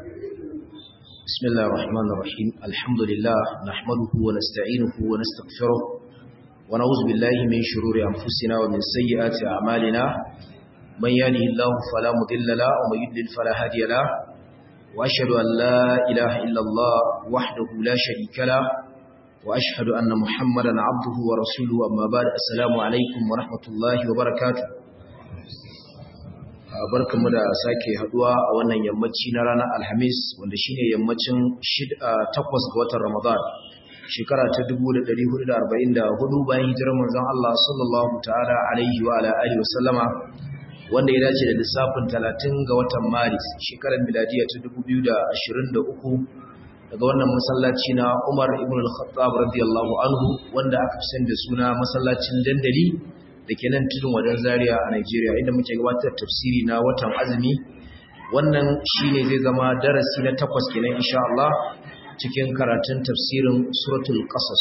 بسم الله الرحمن الرحيم الحمد لله نحمده ونستعينه ونستغفره ونعوذ بالله من شرور أنفسنا ومن سيئات أعمالنا من يهده الله فلا مضل له ومن يضلل فلا هادي له وأشهد أن لا إله إلا الله وحده لا شريك له وأشهد أن محمدا عبده ورسوله أما بعد السلام عليكم ورحمة الله وبركاته barkamu da sake haduwa a wannan yammaci na ranar alhamis wanda shine yammacin 8 ga watan ramadan shekara ta 1444 bayan hijirar manzon Allah sallallahu ta'ala alaihi wa ala alihi wasallama wanda ya dace da lissafin 30 ga watan maris shekarar miladiya ta 2023 daga wannan masallaci na Umar ibn al-Khattab radiyallahu anhu wanda aka fi da suna masallacin dandali da ke nan tudun wadan zaria a Nigeria inda muke gabatar tafsiri na watan azumi wannan shine zai zama darasi na takwas kenan insha Allah cikin karatun tafsirin suratul qasas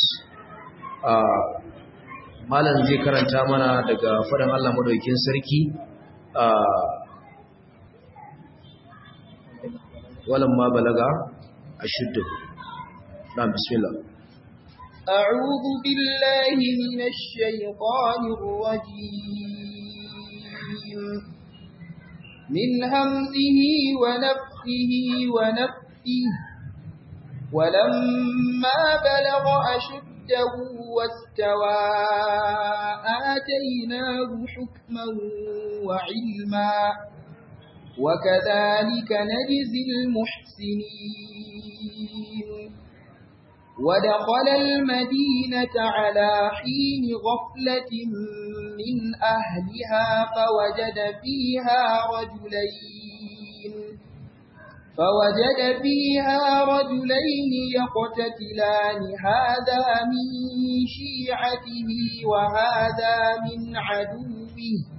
malam zai karanta mana daga faɗin Allah madaukakin sarki walamma balaga ashuddu na'am bismillah أعوذ بالله من الشيطان الرجيم من همزه ونفخه ونفخه ولما بلغ أشده واستوى آتيناه حكما وعلما وكذلك نجزي المحسنين ودخل المدينة على حين غفلة من أهلها فوجد فيها رجلين فوجد فيها رجلين يقتتلان هذا من شيعته وهذا من عدوه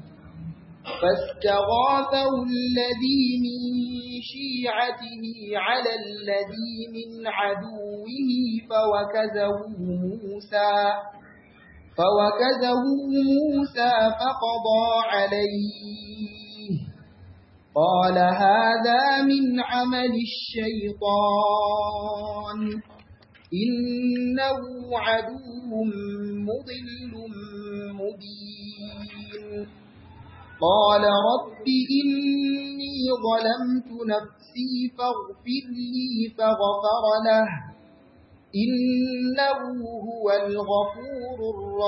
فاستغاثه الذي من شيعته على الذي من عدوه فوكزه موسى فوكزه موسى فقضى عليه قال هذا من عمل الشيطان إنه عدو مضل مبين قال رب إني ظلمت نفسي فاغفر لي فغفر له إنه هو الغفور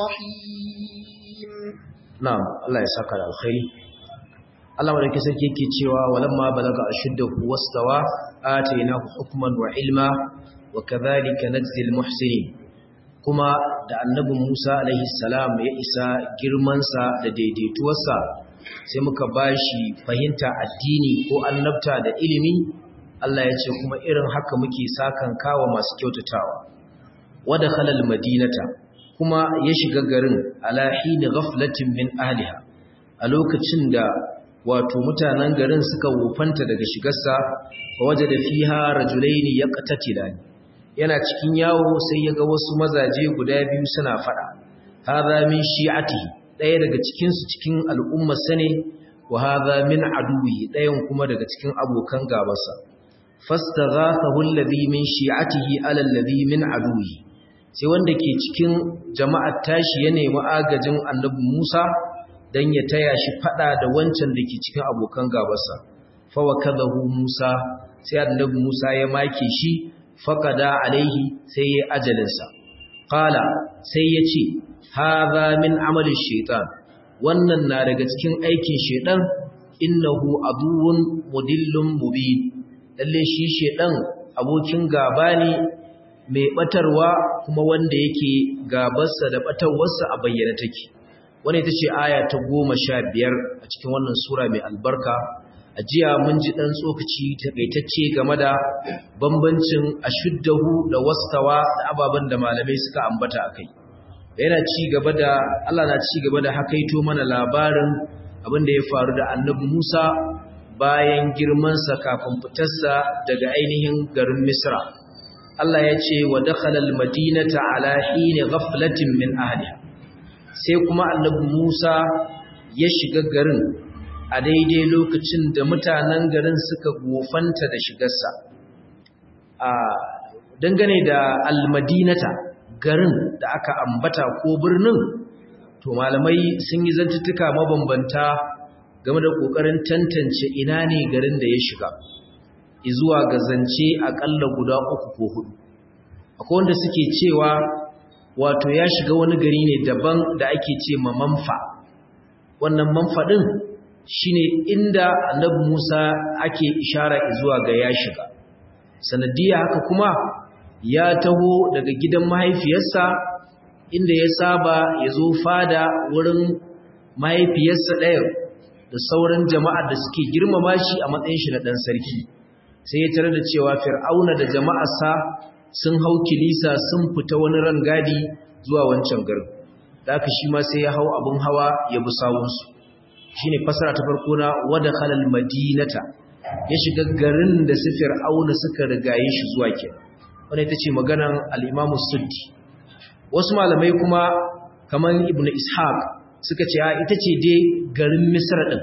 الرحيم نعم الله يساك على الخير Allah madaukakin sarki yake cewa walamma balaga ashuddahu wastawa atainahu hukman wa ilma wa kadhalika najzil muhsinin kuma da annabi Musa alaihi salam ya isa girmansa da daidaituwarsa sai muka bashi fahimta addini ko annabta da ilimi Allah ya ce kuma irin haka muke sakan kawa masu kyautatawa wada khalal madinata kuma ya shiga garin ala hini ghaflatin min ahliha a lokacin da wato mutanen garin suka wufanta daga shigarsa fa wajada fiha rajulaini yaqtatilani yana cikin yawo sai ya ga wasu mazaje guda biyu suna fada hadha min shi'atihi daya daga cikin su cikin al'ummar sane wa hadha min aduwi dayan kuma daga cikin abokan gabansa fastaghathahu alladhi min shi'atihi ala alladhi min aduwi sai wanda ke cikin jama'ar tashi ya nemi agajin annabi Musa dan ya taya shi fada da wancan da ke cikin abokan gabansa fa wakadahu Musa sai annabi Musa ya make shi faƙada alaihi sai ya ajalinsa. Ƙala sai ya ce, Haza min amalin shaitan, wannan na daga cikin aikin shaitan, innahu aduwun mudillun mubi, lalle shi shaitan abokin gaba ne mai ɓatarwa kuma wanda yake gabarsa da ɓatarwarsa a bayyana take. Wani ita ce aya ta goma sha biyar a cikin wannan Sura mai albarka a jiya mun ji ɗan tsokaci takaitacce game da bambancin ashuddahu da wastawa da ababen da malamai suka ambata a kai yana ci gaba da Allah na ci gaba da hakaito mana labarin abin da ya faru da annabi Musa bayan girmansa kafin fitarsa daga ainihin garin Misra Allah ya ce wa dakhala al-madinata ala hini ghaflatin min ahliha sai kuma annabi Musa ya shiga garin a daidai lokacin da mutanen garin suka gofanta da shigarsa a dangane da almadinata garin da aka ambata ko birnin to malamai sun yi zantuttuka mabambanta game da ƙoƙarin tantance ina ne garin da ya shiga izuwa ga zance aƙalla guda uku ko hudu akwai wanda suke cewa wato ya shiga wani gari ne daban da ake ce ma manfa wannan manfa ɗin shine inda annabi Musa ake ishara zuwa ga ya shiga sanadiyya haka kuma ya taho daga gidan mahaifiyarsa inda ya saba ya zo fada wurin mahaifiyarsa ɗaya da sauran jama'ar da suke girmama shi a matsayin shi na ɗan sarki sai ya tare da cewa fir'auna da jama'arsa sun hau kilisa sun fita wani rangadi zuwa wancan garin da aka shi ma sai ya hau abin hawa ya bi sawunsu shi ne fasara ta farko na wada halal madinata ya shiga garin da su fir'auna suka rigaye shi zuwa ke wanda ita ce maganan al'imamu suddi wasu malamai kuma kamar ibn ishaq suka ce ita ce dai garin misra ɗin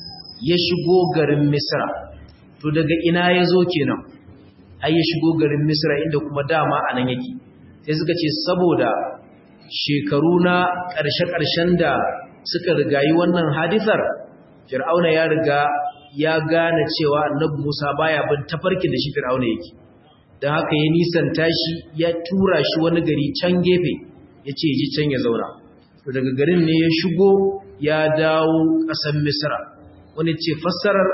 ya shigo garin misra to daga ina ya zo kenan ai ya shigo garin misra inda kuma dama a nan yake sai suka ce saboda shekaru na ƙarshe-ƙarshen da suka rigayi wannan hadisar fir'auna ya riga ya gane cewa annabi musa baya bin tafarkin da shi fir'auna yake don haka ya nisanta shi ya tura shi wani gari can gefe ya ce ji can ya zauna to daga garin ne ya shigo ya dawo ƙasar misra wani ce fassarar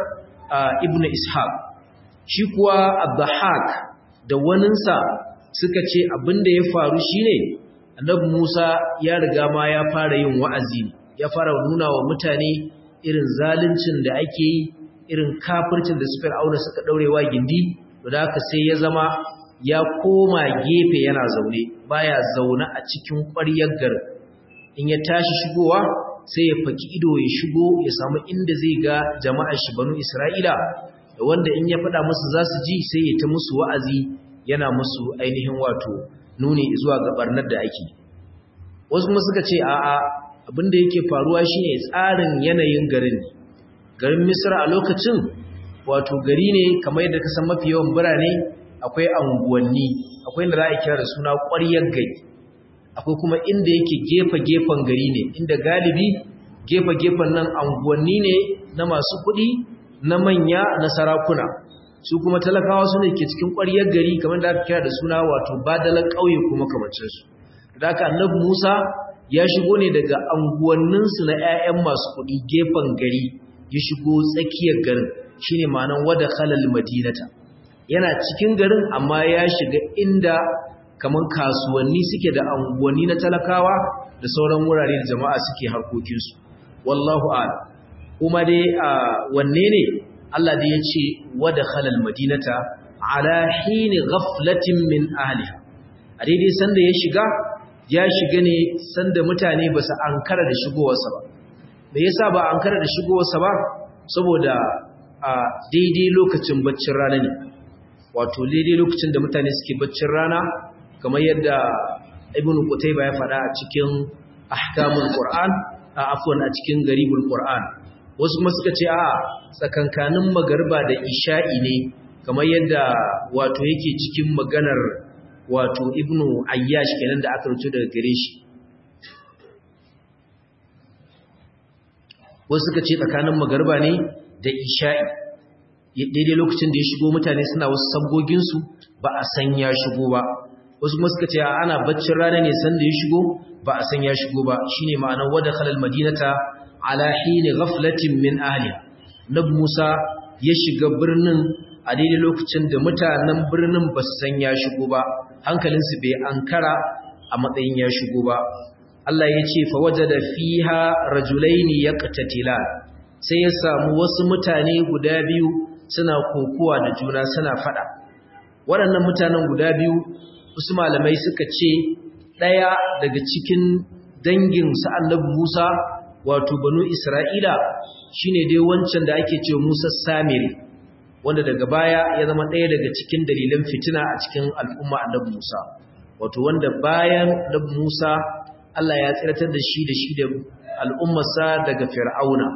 ibn ishaq shi kuwa abdahak da waninsa suka ce abinda ya faru shine annabi Musa ya riga ma ya fara yin wa'azi ya fara nuna wa mutane irin zaluncin da ake yi irin kafircin da su fir'auna suka daurewa gindi da haka sai ya zama ya koma gefe yana zaune baya zaune a cikin ƙwaryar garin in ya tashi shigowa sai ya faki ido ya shigo ya samu inda zai ga jama'ar shi banu Isra'ila da wanda in ya faɗa musu za su ji sai ya ta musu wa'azi yana musu ainihin wato nuni zuwa ga barnar da ake wasu kuma suka ce a'a abinda yake faruwa shine tsarin yanayin garin garin Misra a lokacin wato gari ne kamar yadda ka san mafi yawan birane akwai anguwanni akwai inda za a kira da suna ƙwaryar gari akwai kuma inda yake gefe-gefen gari ne inda galibi gefe-gefen nan anguwanni ne na masu kuɗi na manya na sarakuna su kuma talakawa su ne ke cikin ƙwaryar gari kamar da aka kira da suna wato badalar ƙauye kuma kamancinsu da aka annabi musa ya shigo ne daga anguwanninsu na 'ya'yan masu kuɗi gefen gari ya shigo tsakiyar garin shine ma'anar wada halal madinata yana cikin garin amma ya shiga inda kamar kasuwanni suke da anguwanni na talakawa da sauran wurare da jama'a suke harkokinsu wallahu a'lam kuma dai wanne ne Allah da ya ce wada halal madinata ala hini ghaflatin min ahliha a daidai sanda ya shiga ya shiga ne sanda mutane ba su ankara da shigowarsa ba me yasa ba ankara da shigowarsa ba saboda a daidai lokacin baccin rana ne wato daidai lokacin da mutane suke baccin rana kamar yadda ibn qutayba ya faɗa a cikin ahkamul qur'an a afwan a cikin garibul qur'an wasu kuma suka ce a tsakankanin magarba da isha'i ne kamar yadda wato yake cikin maganar wato ibnu ayyash kenan da aka rubuta daga gare shi wasu suka ce tsakanin magarba ne da isha'i daidai lokacin da ya shigo mutane suna wasu sabgoginsu ba a san ya shigo ba wasu kuma suka ce ana baccin rana ne sanda ya shigo ba a san ya shigo ba shine ma'anar wada khalal madinata ala hini ghaflatin min ahli nab Musa ya shiga birnin a daidai lokacin da mutanen birnin ba su san ya shigo ba hankalinsu bai ankara a matsayin ya shigo ba Allah ya ce fa wajada fiha rajulaini yaqtatilan sai ya samu wasu mutane guda biyu suna kokuwa da juna suna fada waɗannan mutanen guda biyu wasu malamai suka ce ɗaya daga cikin dangin annabi Musa wato banu Isra'ila shine dai wancan da ake cewa Musa Samiri wanda daga baya ya zama ɗaya daga cikin dalilan fitina a cikin al'umma annabi Musa wato wanda bayan annabi Musa Allah ya tsiratar da shi da shi da al'ummarsa daga Fir'auna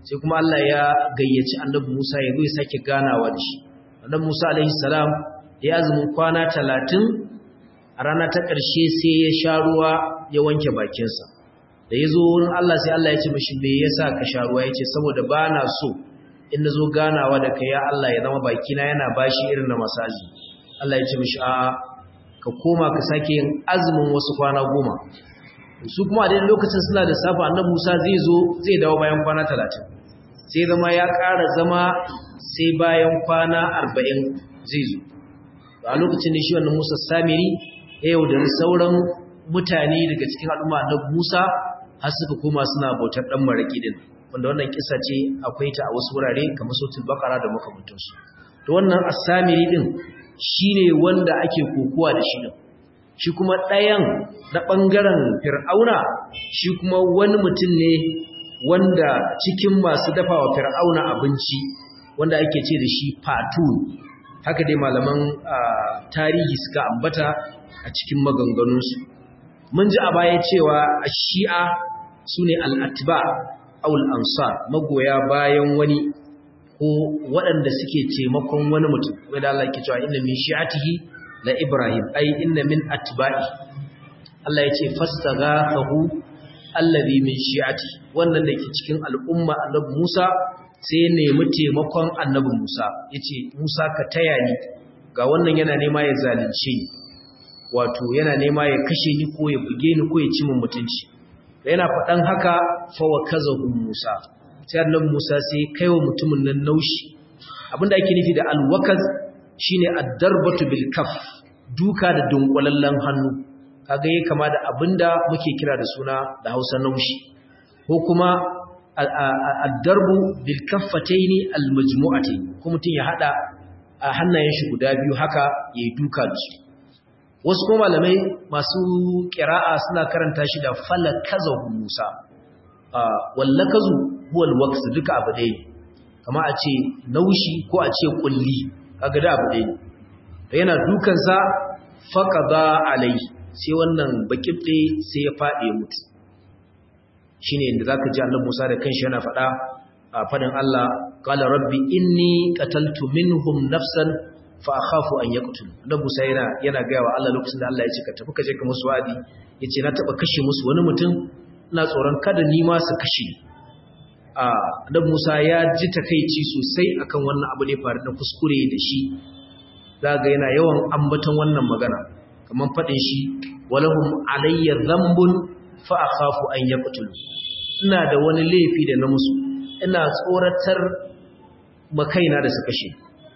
sai kuma Allah ya gayyaci annabi Musa ya zo ya sake ganawa da shi annabi Musa alaihi salam ya azumin kwana 30 a rana ta ƙarshe sai ya sha ruwa ya wanke bakinsa da ya zo wurin Allah sai Allah ya ce mashi me yasa ka sha ruwa ya ce saboda ba na so in na zo ganawa da kai ya Allah ya zama bakina yana bashi irin na masaji Allah ya ce mashi a ka koma ka sake yin azumin wasu kwana goma su kuma a daidai lokacin suna da safa annabi Musa zai zo zai dawo bayan kwana talatin sai zama ya ƙara zama sai bayan kwana arba'in zai zo a lokacin da shi wannan Musa Samiri ya yaudari sauran mutane daga cikin al'umma na Musa har suka koma suna bautar ɗan maraƙi din wanda wannan kisa ce akwai ta a wasu wurare kamar sautul bakara da makamantansu to wannan asamiri din shine wanda ake kokowa da shi din shi kuma ɗayan na ɓangaren fir'auna shi kuma wani mutum ne wanda cikin masu dafa wa fir'auna abinci wanda ake ce da shi fatu haka dai malaman tarihi suka ambata a cikin maganganunsu mun ji a baya cewa a shi'a su ne al'atba aul ansar magoya bayan wani ko waɗanda suke taimakon wani mutum wadda Allah ke cewa inna min shi'atihi la ibrahim ai inna min atba'i Allah ya ce fastaghathahu allazi min shi'ati wannan da ke cikin al'umma annabi Musa sai ya nemi taimakon annabi Musa yace Musa ka taya ni ga wannan yana nema ya zalunce ni wato yana nema ya kashe ni ko ya buge ni ko ya ci min mutunci yana faɗan haka fa wa kazahu Musa sai annabi Musa sai kaiwa mutumin nan naushi abinda ake nufi da alwakaz shine ad-darbatu bil kaf duka da dunkulallen hannu kaga yake kama da abinda muke kira da suna da Hausa naushi ko kuma ad-darbu bil kaffataini al-majmu'atayn ko mutun ya hada a hannayen shi guda biyu haka yayi duka da su wasu kuma malamai masu kira'a suna karanta shi da falakazahu Musa wallakazu huwa alwaqs duka abu dai kama a ce naushi ko a ce kulli kaga da abu dai yana dukan sa faqada alai sai wannan bakibde sai ya fadi ya mutu shine inda zaka ji Allah Musa da kanshi yana faɗa a fadin Allah qala rabbi inni qataltu minhum nafsan fa akhafu an yaqtul dan Musa yana yana ga wa Allah lokacin da Allah ya ce ka tafi ka je ka musu wadi yace na taba kashe musu wani mutum ina tsoron kada ni ma su kashe a dan Musa ya ji takeici sosai akan wannan abu ne faru da kuskure da shi zaga yana yawan ambaton wannan magana kaman fadin shi walahum alayya dhanbun fa akhafu an yaqtul ina da wani laifi da na musu ina tsoratar makaina da su kashe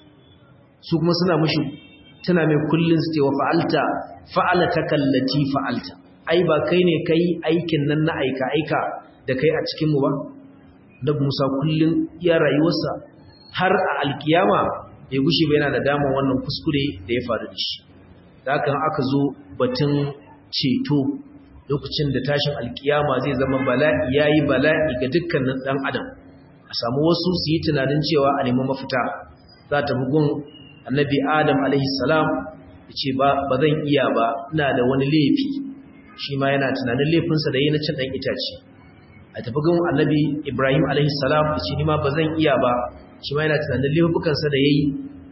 su kuma suna mushi tana mai kullun su ce wa fa'alta fa'alata kallati fa'alta ai ba kai ne kai aikin nan na aika aika da kai a cikin mu ba da Musa kullun ya rayuwarsa har a alkiyama bai gushe ba yana da damar wannan kuskure da ya faru da shi da haka aka zo batun ceto lokacin da tashin alkiyama zai zama bala'i yayi bala'i ga dukkanin dan adam a samu wasu su yi tunanin cewa a nemi mafita za ta bugun annabi adam alaihi salam ce ba zan iya ba ina da wani laifi shi ma yana tunanin laifinsa da yi na cin ɗan itace a tafi gun annabi ibrahim alaihi salam ce ni ma ba zan iya ba shi ma yana tunanin laifukansa da ya yi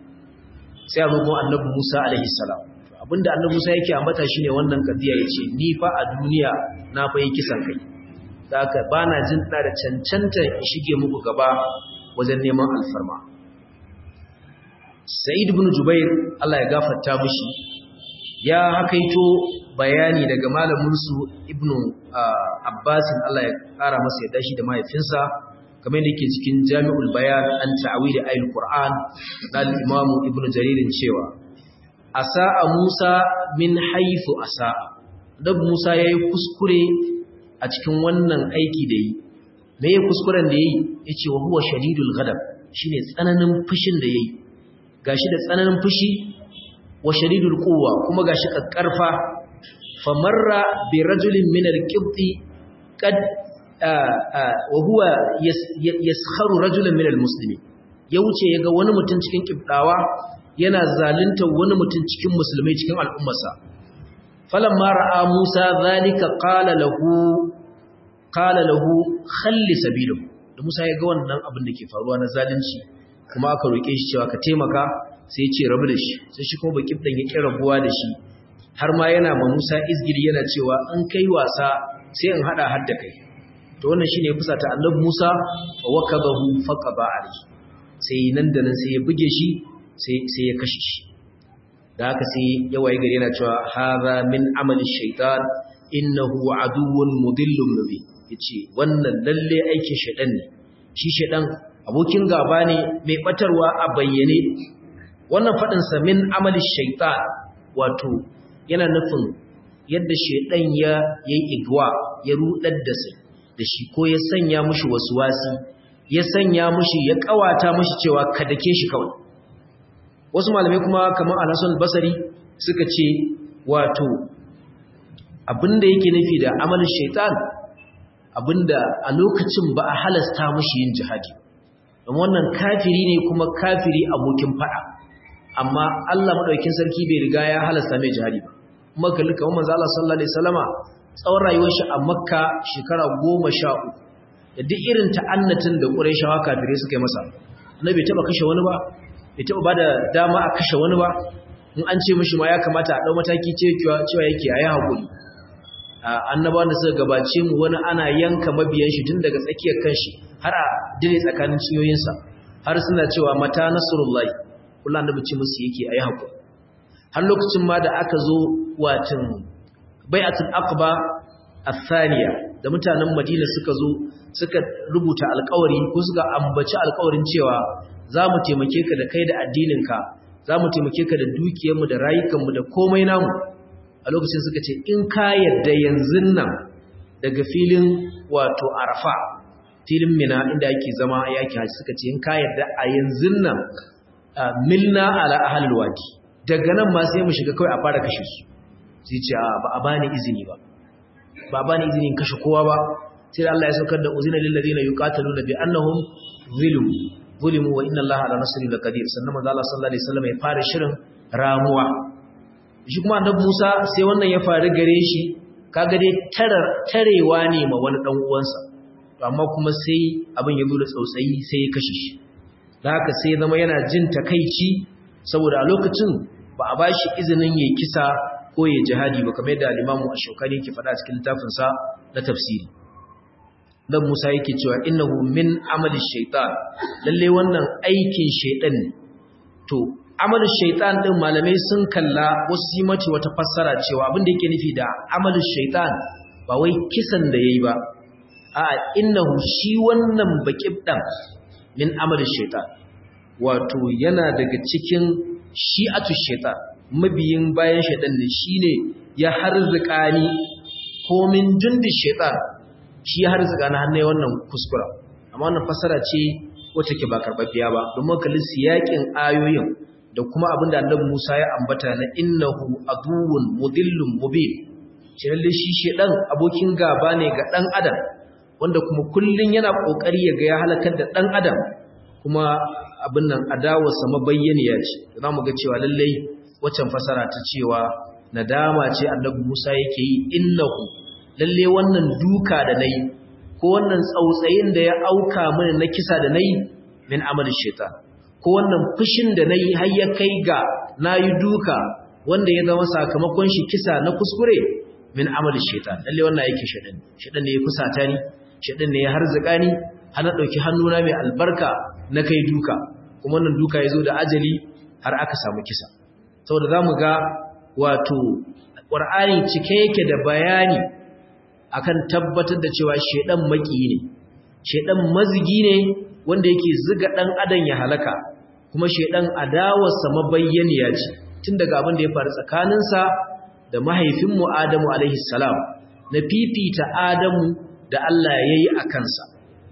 sai a gun annabi musa alaihi salam abinda annabi musa yake ambata shine wannan kadiya ya ce ni fa a duniya na fa yi kisan kai da haka ba na jin da cancanta in shige muku gaba wajen neman alfarma Sa'id ibn Jubair Allah ya gafarta mushi ya hakaito bayani daga malamin su Ibn Abbas Allah ya kara masa yadda shi da mahaifinsa kamar yadda yake cikin Jami'ul Bayan an ta'wil ayatul Qur'an na Imam Ibn Jarir cewa asa'a Musa min haythu asa'a dan Musa yayi kuskure a cikin wannan aiki da yi me ya kuskuren da yayi yace wa huwa shadidul ghadab shine tsananin fushin da yayi gashi da tsananin fushi wa shadidul quwwa kuma gashi kakkarfa famarra bi rajulin min al-qibti qad wa huwa yaskharu rajulan min al-muslimin ya wuce yaga wani mutum cikin kibdawa yana zalunta wani mutum cikin musulmai cikin al'ummarsa falamma ra'a Musa zalika qala lahu qala lahu khalli sabilahu da Musa ya ga wannan abin da ke faruwa na zalunci kuma aka roke shi cewa ka taimaka sai ya ce rabu da shi sai shi kuma bakin dan ya kira rabuwa da shi har ma yana ma Musa izgiri yana cewa an kai wasa sai in hada har da kai to wannan shine ya fusata Annabi Musa wa wakabahu faqaba alayhi sai nan da nan sai ya buge shi sai sai ya kashe shi da haka sai ya waye gari yana cewa hadha min amali shaytan innahu aduwwun mudillun mubin yace wannan lalle aikin shaytan ne shi shaytan abokin gaba ne mai batarwa a bayyane wannan fadin sa min amali shaytan wato yana nufin yadda shaytan ya yayi igwa ya rudar da sai da shi ko ya sanya mushi wasi, ya sanya mushi ya kawata mushi cewa ka dake shi kawai wasu malamai kuma kamar al-Hasan basari suka ce wato abinda yake nufi da amalin shaitan abinda a lokacin ba a halasta mushi yin jihadi don wannan kafiri ne kuma kafiri abokin fada amma Allah madaukakin sarki bai riga ya halasta mai jihadi ba kuma kalli kamar manzo Allah sallallahu alaihi wasallama tsawon rayuwar shi a Makka shekara 13 da duk irin ta'annatin da Qurayshawa kafirai suka yi masa annabi bai taba kashe wani ba bai taba bada dama a kashe wani ba in an ce mishi ma ya kamata a dau mataki cewa cewa yake ayi hakuri annabawan da suka gabace mu wani ana yanka mabiyan shi tun daga tsakiyar kanshi har a dire tsakanin ciyoyinsa har suna cewa mata nasrullahi kullu annabi ce musu yake ayi hakuri har lokacin ma da aka zo watin bai'atul aqba athaniya da mutanen Madina suka zo suka rubuta alƙawari ko suka ambaci alƙawarin cewa za mu taimake ka da kai da addininka za mu taimake ka da dukiyarmu da rayukanmu da komai namu a lokacin suka ce in ka yadda yanzu nan daga filin wato arafa filin mina inda ake zama yaki haji suka ce in ka yadda a yanzu nan milna ala ahalul wadi daga nan ma sai mu shiga kawai a fara kashe su sai ce ba a bani izini ba ba a bani izini kashe kowa ba sai Allah ya saukar da uzina lil ladina yuqataluna bi annahum zulm zulimu wa inna Allaha ala nasri laqadir sannan manzo Allah sallallahu alaihi wasallam ya fara shirin ramuwa shi kuma annabi Musa sai wannan ya faru gare shi kaga dai tarar tarewa ne ma wani dan uwansa to amma kuma sai abin ya zo da tsautsayi sai ya kashe shi da haka sai zama yana jin takaici saboda a lokacin ba a bashi izinin yayi kisa ko ya jihadi ba kamar yadda al-Imam Ash-Shawkani yake faɗa cikin littafinsa na tafsiri dan Musa yake cewa innahu min amali shaytan lalle wannan aikin shaytan ne to amalin shaytan din malamai sun kalla wasu yi mace wata fassara cewa abin da yake nufi da amalin shaytan ba wai kisan da yayi ba a innahu shi wannan baqibdan min amalin shaytan wato yana daga cikin shi'atu shaytan mabiyin bayan shaytan ne shine ya harzuka ni ko min jundi shaytan shi har zuga na hannun wannan kuskura amma wannan fasara ce wacce ke ba karbabbiya ba domin kalli siyakin ayoyin da kuma abin da annabi Musa ya ambata na innahu aduwwun mudillun mubin shi lalle shi shedan abokin gaba ne ga dan adam wanda kuma kullun yana kokari ya ga ya halakar da dan adam kuma abin nan adawarsa mabayyaniya ce zamu ga cewa lalle waccan fasara ta cewa nadama ce annabi Musa yake yi innahu lalle wannan duka da nayi ko wannan tsautsayin da ya auka mini na kisa da nayi min amalin shaitan ko wannan fushin da nayi har ya kai ga nayi duka wanda ya zama sakamakon shi kisa na kuskure min amalin shaitan lalle wannan yake shaitan shaitan ne ya kusata ni shaitan ne ya harzuka ni har na dauki hannuna mai albarka na kai duka kuma wannan duka ya zo da ajali har aka samu kisa saboda zamu ga wato Qur'ani cike yake da bayani akan tabbatar da cewa shedan maki ne shedan mazigi ne wanda yake ziga dan adam ya halaka kuma shedan adawarsa mabayyaniya ce tun daga abin da ya faru tsakaninsa da mahaifinmu Adamu alaihi salam na fifita Adamu da Allah yayi a kansa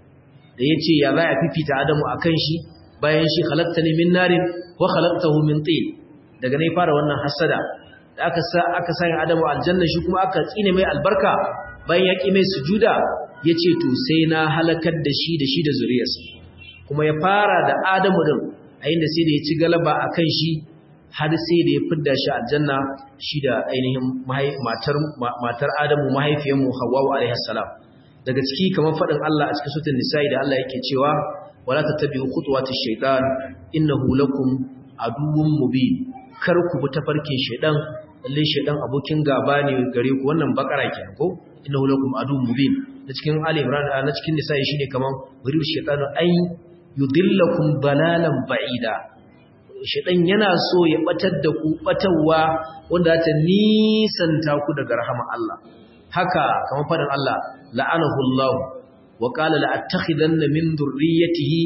da yace ya za a fifita Adamu akan shi bayan shi khalaqtani min narin wa khalaqtahu min tin daga ne fara wannan hasada da aka sa aka sanya Adamu aljanna shi kuma aka tsine mai albarka bayan ya ƙi mai sujuda ya ce to sai na halakar da shi da shi da zuriyarsa kuma ya fara da adamu din a inda sai da ya ci galaba a kan shi har sai da ya fidda shi aljanna shi da ainihin matar adamu mahaifiyarmu hawwawu alaihi salam daga ciki kamar faɗin Allah a cikin sutun nisa'i da Allah yake cewa wala tattabi'u khutuwatish shaitan innahu lakum aduwwun mubin kar ku bi tafarkin shaitan lalle shaitan abokin gaba ne gare ku wannan bakara kenan ko innahu lakum aduwwun mubin da cikin Ali Imran na cikin nisa'i shine kamar buriu shaitanu ay yudillakum dalalan ba'ida shaitan yana so ya batar da ku batarwa wanda ta nisanta ku daga rahama Allah haka kamar faɗin Allah la'anahu Allah wa qala la attakhidanna min dhurriyyatihi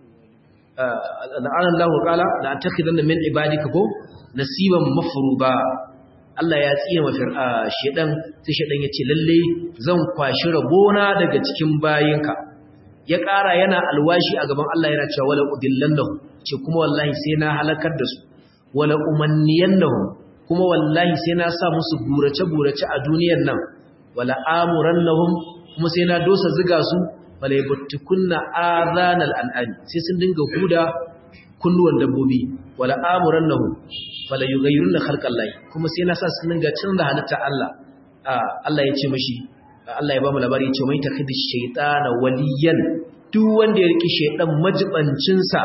la'ana Allah wa qala la attakhidanna min ibadika ko nasiban mafruba Allah ya tsiye ma shedan sai shedan yace lalle zan kwashi rabona daga cikin bayinka ya ƙara yana alwashi a gaban Allah yana cewa wala udillannahu ce kuma wallahi sai na halakar da su wala umanniyannahum kuma wallahi sai na sa musu burace-burace a duniyar nan wala amurannahum kuma sai na dosa ziga su wala yabtukunna adhanal an'am sai sun dinga huda kunnuwan dabbobi wala amurannahum wala yughayyiruna khalqallahi kuma sai na sa sun dinga canza halitta Allah Allah ya ce mishi Allah ya ba mu labari ya ce mai takhidi shaytana waliyan duk wanda ya riki shaydan majibancin sa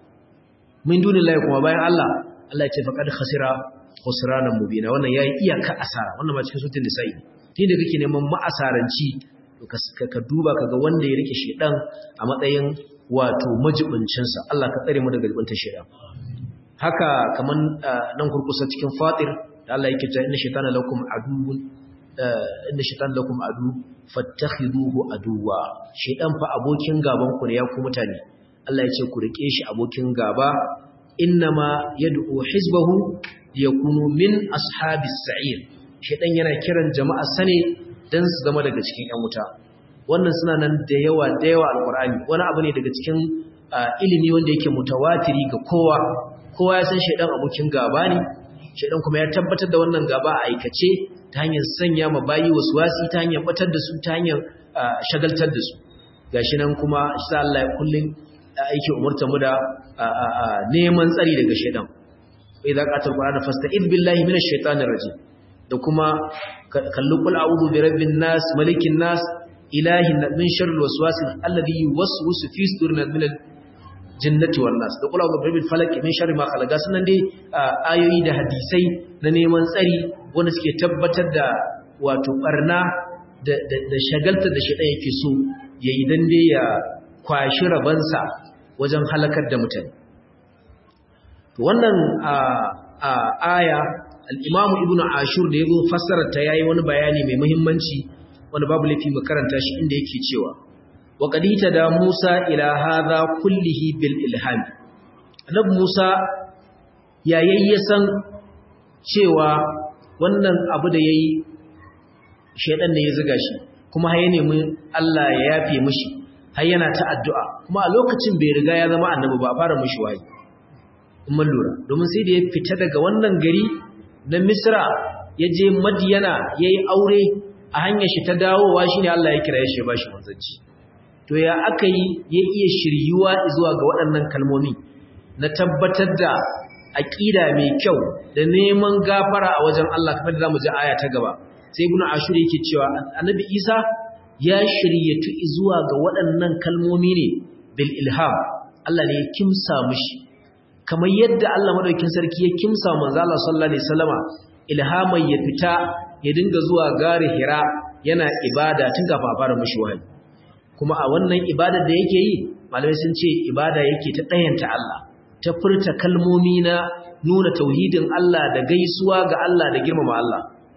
min dunillahi kuma bayan Allah Allah ya ce faqad khasira khusranan mubina wannan yayi iyaka asara wannan ma cikin sutun nisa'i tun da kake neman ma'asaranci ka duba kaga wanda ya rike shedan a matsayin wato majibincin sa Allah ka tsare mu daga ribanta shedan haka kaman nan kurkusa cikin fatir da Allah yake cewa inna shaytana lakum aduwwun inna shaytana lakum adu fattakhiduhu aduwa shedan fa abokin gaban ku ne ya ku mutane Allah ya ce ku rike shi abokin gaba innama yad'u hizbahu yakunu min ashabis sa'ir shedan yana kiran jama'a sane dan su zama daga cikin ƴan wuta wannan suna nan da yawa da yawa alqur'ani wani abu ne daga cikin ilimi wanda yake mutawatiri ga kowa kowa ya san shedan abokin gaba ne shedan kuma ya tabbatar da wannan gaba a aikace ta hanyar sanya ma bayi waswasi ta hanyar batar da su ta hanyar shagaltar da su gashi nan kuma insha Allah kullun aiki umurta mu da neman tsari daga shedan idza qatal qur'ana fasta'id billahi minash shaitanir rajim da kuma kallu qul a'udhu bi rabbin nas malikin nas ilahin min sharril waswasil alladhi yuwaswisu fi sudurin min al-jinnati wan nas da qul a'udhu bi rabbil falaq min sharri ma khalaqa sunan dai ayoyi da hadisai na neman tsari wanda suke tabbatar da wato barna da da shagalta da shaitan yake so yayi dan dai ya kwashi rabansa wajen halakar da mutane wannan aya al'imamu ibn ashur da ya zo fassarar ta yayi wani bayani mai muhimmanci wanda babu laifi mu karanta shi inda yake cewa wa qadita da musa ila hadha kullihi bil ilham annabi musa yayi san cewa wannan abu da yayi shedan ne ya zuga shi kuma har ya nemi Allah ya yafe mishi har yana ta addu'a kuma a lokacin bai riga ya zama annabi ba a fara mishi wayi in mun lura domin sai da ya fita daga wannan gari na misra ya je madiyana ya yi aure a hanyar shi ta dawowa shi ne Allah ya kira ya shi ba shi manzanci to ya aka yi ya iya shiryuwa zuwa ga waɗannan kalmomi na tabbatar da aƙida mai kyau da neman gafara a wajen Allah kamar da za mu ji aya ta gaba sai ibnu ashur yake cewa annabi isa ya shiryatu zuwa ga waɗannan kalmomi ne bil ilham Allah ne ya kimsa mishi kamar yadda Allah madaukakin sarki ya kimsa manzo Allah sallallahu alaihi wasallama ilhamai ya fita ya dinga zuwa gari Hira yana ibada tun kafin a fara mishi wahayi kuma a wannan ibada da yake yi malamai sun ce ibada yake ta dayanta Allah ta furta kalmomi na nuna tauhidin Allah da gaisuwa ga Allah da girmama Allah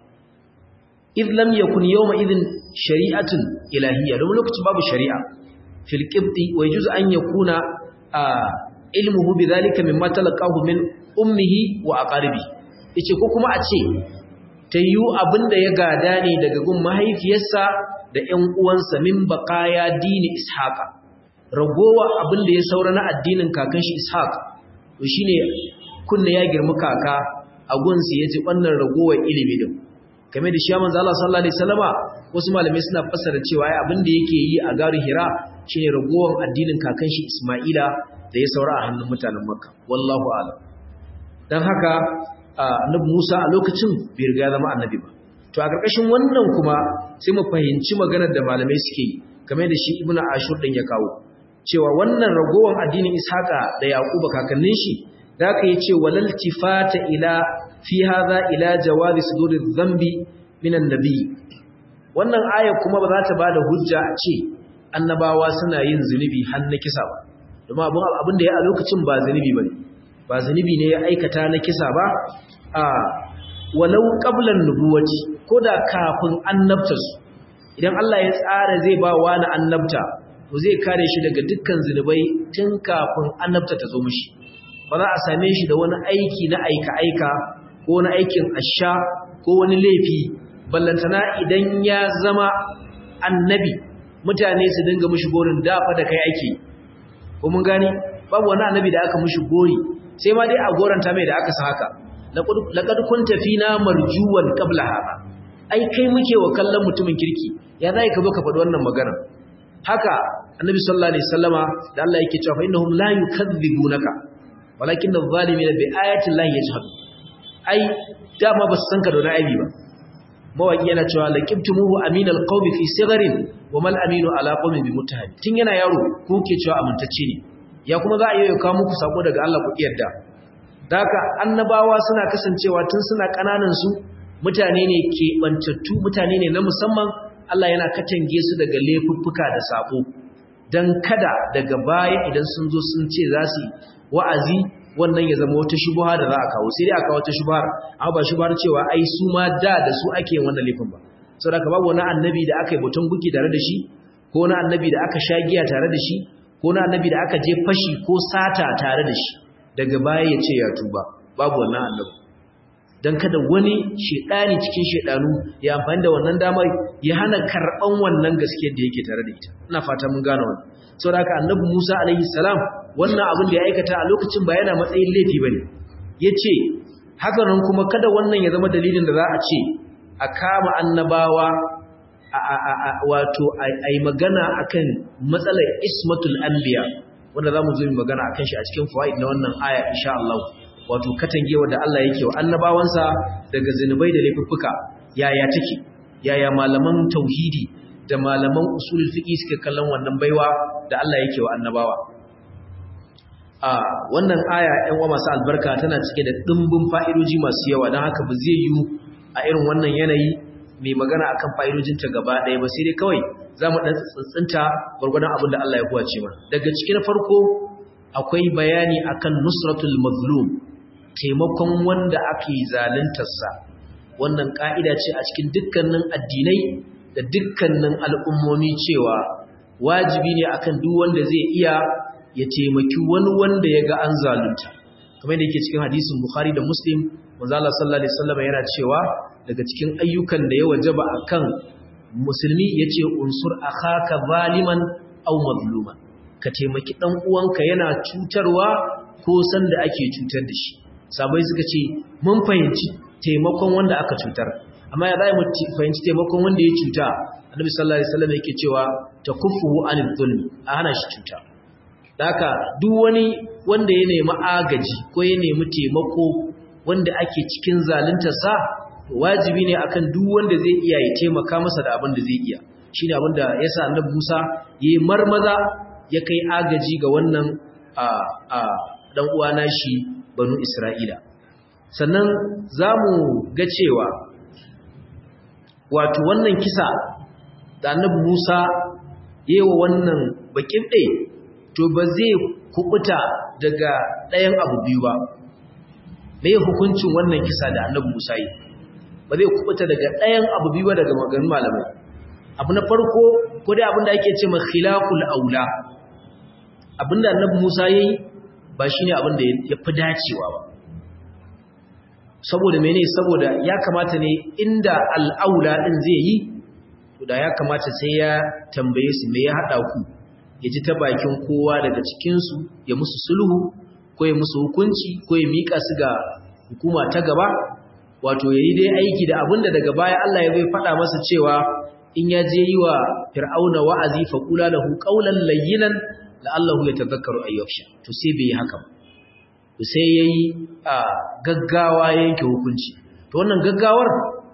idh lam yakun yawma idhin shari'atun ilahiyya don lokacin babu shari'a fil qibti wa yajuz an yakuna ilmuhu bidhalika mimma talaqahu min ummihi wa aqaribi yace ko kuma a ce tayyu abinda ya gada ne daga gun mahaifiyarsa da ƴan uwansa min baqaya dini ishaqa ragowa abinda ya saura na addinin kakan shi ishaq to shine kunna ya girma kaka a gunsa yace wannan ragowar ilimi din game da shi manzo Allah sallallahu alaihi wasallama wasu malamai suna fassara cewa ai abinda yake yi a garin Hira shine ragowar addinin kakan shi Isma'ila da ya saura a hannun mutanen Makka wallahu a'lam dan haka annabi Musa a lokacin bai riga zama annabi ba to a karkashin wannan kuma sai mu fahimci maganar da malamai suke yi kamar da shi ibnu ashur din ya kawo cewa wannan ragowar addinin ishaqa da yaquba kakannin shi da aka yi ce walal tifata ila fi hadha ila jawazi suduri dhanbi minan nabi wannan aya kuma ba za ta bada hujja a ce annabawa suna yin zunubi har na kisa ba domin abin abin da ya a lokacin ba zunubi bane ba zunubi ne ya aikata na kisa ba a walau qablan nubuwati koda kafin annabtarsu idan Allah ya tsara zai ba wa na annabta to zai kare shi daga dukkan zunubai tun kafin annabta ta zo mishi ba za a same shi da wani aiki na aika-aika ko na aikin asha ko wani laifi ballantana idan ya zama annabi mutane su dinga mishi gorin dafa da kai ake ko mun gani babu wani annabi da aka mishi gori sai ma dai a goranta mai da aka sa haka laqad kunta fina marjuwan qabla hada ai kai muke wa kallon mutumin kirki ya zai ka zo ka faɗi wannan magana haka annabi sallallahu alaihi wasallama da Allah yake cewa fa innahum la yukadzibunaka walakin adh-dhalimina bi ayati llahi yajhadun ai dama ba su san ka da wani aibi ba mawaki yana cewa laqibtumuhu aminal qawmi fi sigharin wa mal aminu ala qawmin bi muttaham tun yana yaro ko ke cewa amintacce ne ya kuma za a yi kawo muku sako daga Allah ku yarda daka annabawa suna kasancewa tun suna kananan su mutane ne ke bantattu mutane ne na musamman Allah yana katange su daga laifuffuka da sabo dan kada daga baya idan sun zo sun ce za su wa'azi wannan ya zama wata shubha da za a kawo sai dai a kawo wata shubhar amma ba shubhar cewa ai su ma da da su ake yin wannan laifin ba saboda ka babu wani annabi da aka yi butun guki tare da shi ko wani annabi da aka sha giya tare da shi ko wani annabi da aka je fashi ko sata tare da shi daga baya ya ce ya tuba babu wannan annabi dan kada wani shedani cikin shedanu ya amfani da wannan damar ya hana karban wannan gaskiyar da yake tare da ita ina fata mun gane wannan saboda haka annabi Musa alaihi salam wannan abin da ya aikata a lokacin ba yana matsayin laifi bane yace haka nan kuma kada wannan ya zama dalilin da za a ce a kama annabawa wato ai magana akan matsalar ismatul anbiya wanda zamu zo mu magana akan shi a cikin fawaid na wannan aya insha Allah wato katangewa da Allah yake wa annabawansa daga zinubai da laifuffuka yaya take yaya malaman tauhidi da malaman usulul fiqi suke kallon wannan baiwa da Allah yake wa annabawa a wannan aya ɗan uwa masu albarka tana cike da dimbin fa'idoji masu yawa don haka ba zai yi a irin wannan yanayi mai magana akan fa'idojinta gaba ɗaya ba sai dai kawai za mu ɗan tsintsinta gwargwadon abin da Allah ya kuwace mana daga cikin farko akwai bayani akan nusratul mazlum taimakon wanda ake zaluntarsa wannan ƙa'ida ce a cikin dukkanin addinai da dukkanin al'ummomi cewa wajibi ne akan duk wanda zai iya ya taimaki wani wanda ya ga an zalunta kamar da yake cikin hadisin bukhari da muslim manzo Allah sallallahu alaihi wasallam yana cewa daga cikin ayyukan da ya wajaba akan musulmi yace unsur akhaka zaliman aw mazluman ka taimaki dan uwanka yana cutarwa ko san da ake cutar da shi sabai suka ce mun fahimci taimakon wanda aka cutar amma ya zai mu fahimci taimakon wanda ya cuta annabi sallallahu alaihi wasallam yake cewa takuffuhu anil zulmi a hana shi cuta haka duk wani wanda ya nemi agaji ko ya nemi taimako wanda ake cikin zaluntarsa wajibi ne akan duk wanda zai iya ya taimaka masa da abin da zai iya shine abin da yasa annabi Musa yayi marmaza ya kai agaji ga wannan a a dan uwa nashi banu Isra'ila sannan zamu ga cewa wato wannan kisa da annabi Musa yayi wannan bakin ɗaya to ba zai kubuta daga ɗayan abu biyu ba me hukuncin wannan kisa da annabi Musa yi ba zai kubuta daga ɗayan abu biyu ba daga maganin malamai abu na farko ko dai abinda ake ce ma khilaful aula abinda annabi Musa yayi ba shine abinda ya fi dacewa ba saboda mene saboda ya kamata ne inda al'aula din zai yi to da ya kamata sai ya tambaye su me ya hada ku ya ji ta bakin kowa daga cikinsu ya musu sulhu ko ya musu hukunci ko ya miƙa su ga hukuma ta gaba wato ya yi dai aiki da abin da daga baya Allah ya zai faɗa masa cewa in ya je yi wa fir'auna wa'azi fa kula lahu qawlan layyinan la'allahu yatadhakkaru ayyuksha to sai bai yi haka to sai yayi a gaggawa yanke hukunci to wannan gaggawar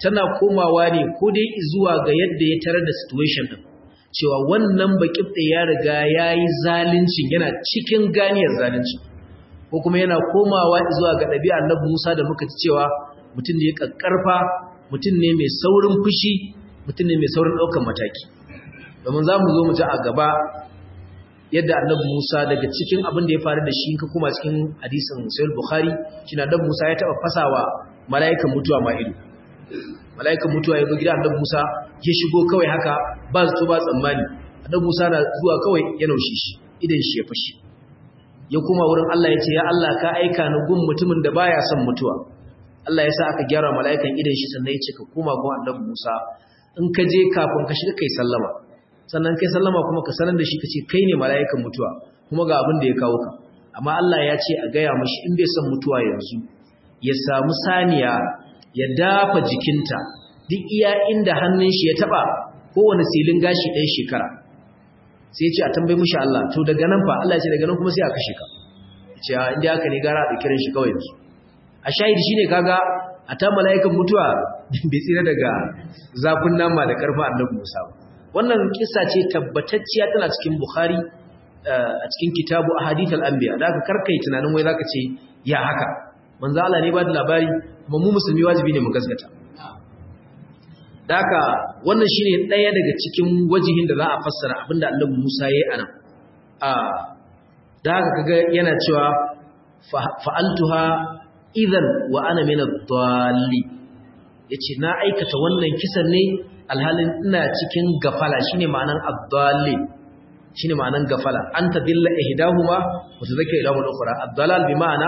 tana komawa ne ko dai zuwa ga yadda ya tarar da situation din cewa wannan bakibde ya riga yayi zalincin yana cikin ganiyar zalunci ko kuma yana komawa zuwa ga ɗabi'ar Annabi Musa da muka ci cewa mutum ne kakkarfa mutum ne mai saurin fushi mutum ne mai saurin ɗaukar mataki domin za mu zo mu ji a gaba yadda annabi Musa daga cikin abin da ya faru da shi ka kuma cikin hadisin Sahih Bukhari shi na annabi Musa ya taba fasawa mala'ikan mutuwa ma ido mala'ikan mutuwa ya zo gidan annabi Musa ya shigo kawai haka ba zato ba tsammani annabi Musa na zuwa kawai ya naushe shi idan shi ya fashi ya kuma wurin Allah ya ce ya Allah ka aika ni gun mutumin da baya son mutuwa Allah ya sa aka gyara mala'ikan idan shi sannan ya ce ka koma gun annabi Musa in ka je kafin ka shiga kai sallama sannan kai sallama kuma ka sanar da shi ka ce kai ne mala'ikan mutuwa kuma ga abin da ya kawo ka amma Allah ya ce a gaya mashi in bai son mutuwa yanzu ya samu saniya ya dafa jikinta duk iya inda hannun shi ya taba kowane silin gashi ɗan shekara sai ya ce a tambayi mushi Allah to daga nan fa Allah ya ce daga nan kuma sai a kashe ka ce a inda haka ne gara a kiran shi kawai yanzu a shahidi shine kaga a ta mala'ikan mutuwa bai tsira daga zafin nama da karfa annabi Musa ba wannan kisa ce tabbatacciya tana cikin Bukhari a cikin kitabu ahadith al-anbiya da aka karkai tunanin wai zaka ce ya haka manzo Allah ne ba da labari kuma mu musulmi wajibi ne mu gaskata da haka wannan shine daya daga cikin wajihin da za a fassara abinda Annabi Musa yayi anan a da haka kaga yana cewa fa'altuha idan wa ana min ad-dalli yace na aikata wannan kisan ne alhalin ina cikin gafala shine ma'anan ad-dalli shine ma'anan gafala anta dilla ihdahuma wa tadhakka ila al-ukhra ad-dalal bi ma'ana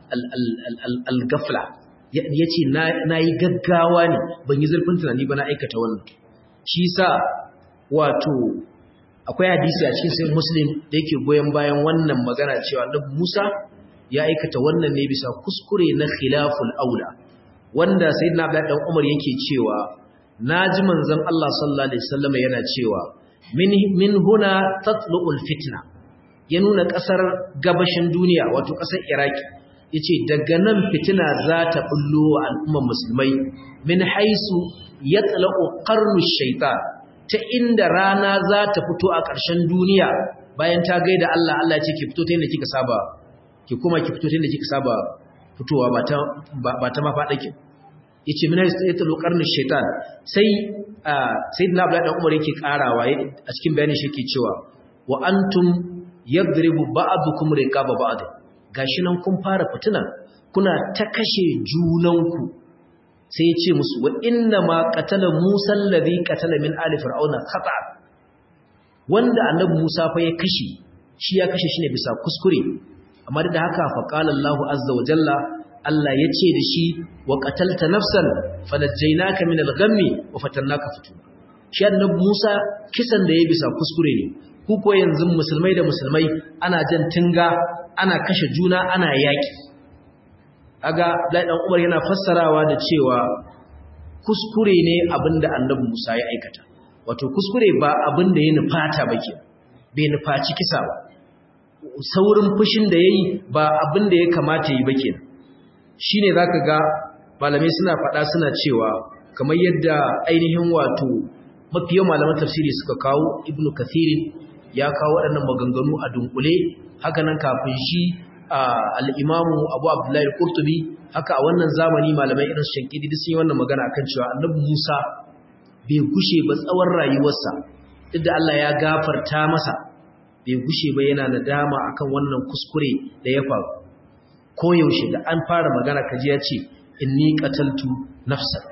al-ghafla yace na yi gaggawa ne ban yi zurfin tunani ba na aikata wannan shi sa wato akwai hadisi a cikin sahih muslim da yake goyen bayan wannan magana cewa Annabi Musa ya aikata wannan ne bisa kuskure na khilaful aula wanda sayyidina Abdullah dan Umar yake cewa naji manzon Allah sallallahu alaihi wasallam yana cewa min min huna tatlu'ul fitna ya nuna kasar gabashin duniya wato kasar Iraki yace daga nan fitina za ta bullo wa al'ummar musulmai min haisu yatlaqu qarnu shaytan ta inda rana za ta fito a ƙarshen duniya bayan ta gaida Allah Allah ce ki fito ta inda kika saba ki kuma ki fito ta inda kika saba fitowa ba ta ba ta mafaɗake yace min haisu yatlaqu qarnu shaytan sai sayyidina Abdullah dan Umar yake karawa a cikin bayanin shi yake cewa wa antum yadribu ba'dukum riqaba ba'd gashi nan kun fara fitina kuna ta kashe junanku sai ya ce musu wa inna ma qatala Musa alladhi qatala min ali fir'auna khata wanda annabi Musa fa ya kashe shi ya kashe shi ne bisa kuskure amma da haka fa qala Allah azza wa jalla Allah ya ce da shi wa qatalta nafsan fanajjaynaka min al-ghammi wa fatannaka futuna shi annabi Musa kisan da ya bisa kuskure ne ku ko yanzu musulmai da musulmai ana jan tinga ana kashe juna ana yaki aga Abdullahi dan Umar yana fassarawa da cewa kuskure ne abinda Annabi Musa ya aikata wato kuskure ba abinda ya nufata bake bai nufaci kisa ba saurin fushin da yayi ba abinda ya kamata yi bake shine zaka ga malamai suna faɗa suna cewa kamar yadda ainihin wato mafiyan malaman tafsiri suka kawo Ibn Kathir ya kawo waɗannan maganganu a dunkule haka nan kafin shi al'imamu abu abdullahi kurtubi haka a wannan zamani malamai irin shankidi duk sun yi wannan magana kan cewa annabi musa bai gushe ba tsawon rayuwarsa duk da allah ya gafarta masa bai gushe ba yana nadama akan wannan kuskure da ya faru koyaushe da an fara magana kaji ya ce inni qataltu nafsan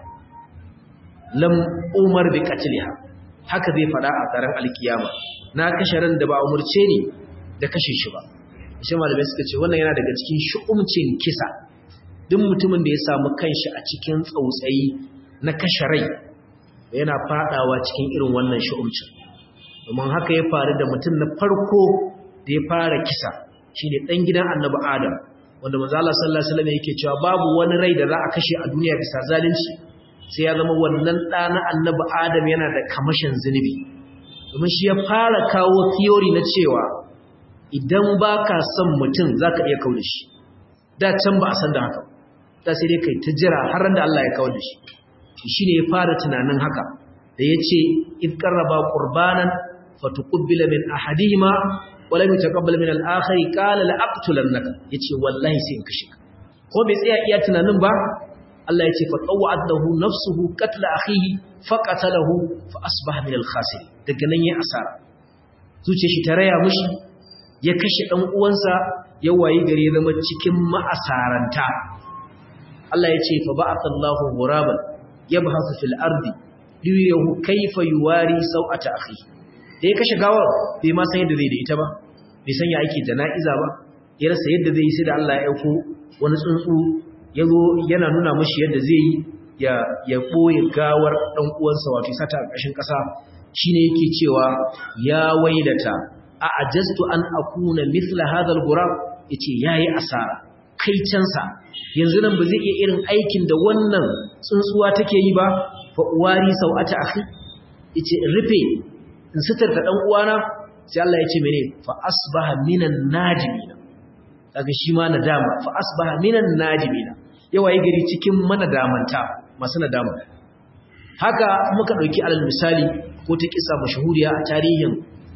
lam umar bi qatliha haka zai fada a tsaron alkiyama na kashe ran da ba umurce ni da kashe shi ba shi malamai suka ce wannan yana daga cikin shu'umcin kisa duk mutumin da ya samu kanshi a cikin tsautsayi na kashe rai yana fadawa cikin irin wannan shu'umcin domin haka ya faru da mutum na farko da ya fara kisa shine dan gidan annabi adam wanda manzo Allah sallallahu alaihi wasallam yake cewa babu wani rai da za a kashe a duniya bisa zalunci sai ya zama wannan ɗa na annabi adam yana da kamashin zunubi domin shi ya fara kawo theory na cewa idan ba ka son mutum za ka iya kawo da shi da can ba a san da haka da sai dai kai ta jira har da Allah ya kawo da shi shine ya fara tunanin haka da yace id qarraba qurbanan fatuqbila min ahadihima wa lam yutaqabbal min al-akhar qala la aqtulannaka yace wallahi sai in kashe ka ko bai tsaya iya tunanin ba Allah yace fa tawwa'at lahu nafsuhu qatla akhihi faqatalahu fa asbaha min al-khasir daga nan yayi asara zuciyar shi ta raya mushi ya kashe dan uwansa ya wayi gare zama cikin ma'asaranta Allah yace fa ba'athallahu ghuraban yabhasu fil ardi liyuhu kayfa yuwari sawata akhihi da ya kashe gawar bai ma san yadda zai da ita ba bai san ya ake jana'iza ba ya rasa yadda zai yi sai da Allah ya aiko wani tsuntsu ya zo yana nuna mashi yadda zai yi ya ya boye gawar dan uwansa wato sata a ƙashin ƙasa shine yake cewa ya wailata a ajastu an akuna mithla hadha al-ghurab yace yayi asara kai cansa yanzu nan ba zai iya irin aikin da wannan tsuntsuwa take yi ba fa uwari sau'ata akhi yace rufe in sitarta dan uwana sai Allah ya ce mene fa asbaha minan najimina kaga shi ma nadama fa asbaha minan najimina yawa yi gari cikin manadamanta masu nadama haka muka dauki alal misali ko ta kisa mashhuriya a tarihin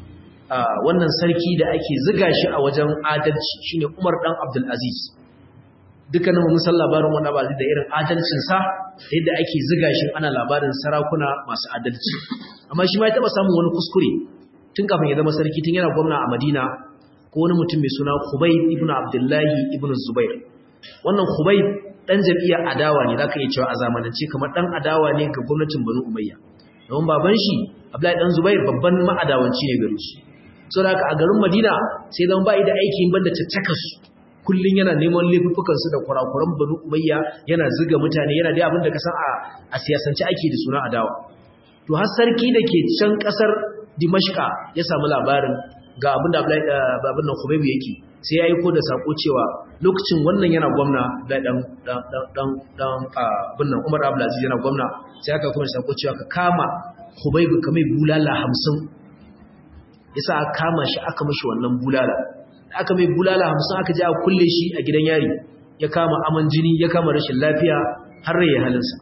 wannan sarki da ake ziga shi a wajen adalci shine Umar dan Abdul Aziz dukkanin mun san labarin wannan ba da irin adalcin sa da yadda ake ziga shi ana labarin sarakuna masu adalci amma shi ma ya taba samun wani kuskure tun kafin ya zama sarki tun yana gwamna a Madina ko wani mutum mai suna Khubayb ibn Abdullahi ibn Zubair wannan Khubayb dan jam'iyyar adawa ne zaka iya cewa a zamanance kamar dan adawa ne ga gwamnatin Banu Umayya don baban shi Abdullahi dan Zubair babban ma'adawanci ne gare shi saboda haka a garin Madina sai zan bai da aikin banda tattakas kullun yana neman laifukan su da kurakuran Banu Umayya yana zuga mutane yana da abin da ka san a a siyasance ake da suna adawa to har sarki da ke can kasar Dimashqa ya samu labarin ga abin da babin nan Khubayb yake sai ya aiko da sako cewa lokacin wannan yana gwamna da dan dan dan dan abin nan Umar Abdulaziz yana gwamna sai aka kuma sako cewa ka kama Khubayb kamar bulala 50 yasa aka kama shi aka mishi wannan bulala aka mai bulala 50 aka je aka kulle shi a gidan yari ya kama aman jini ya kama rashin lafiya har rai halinsa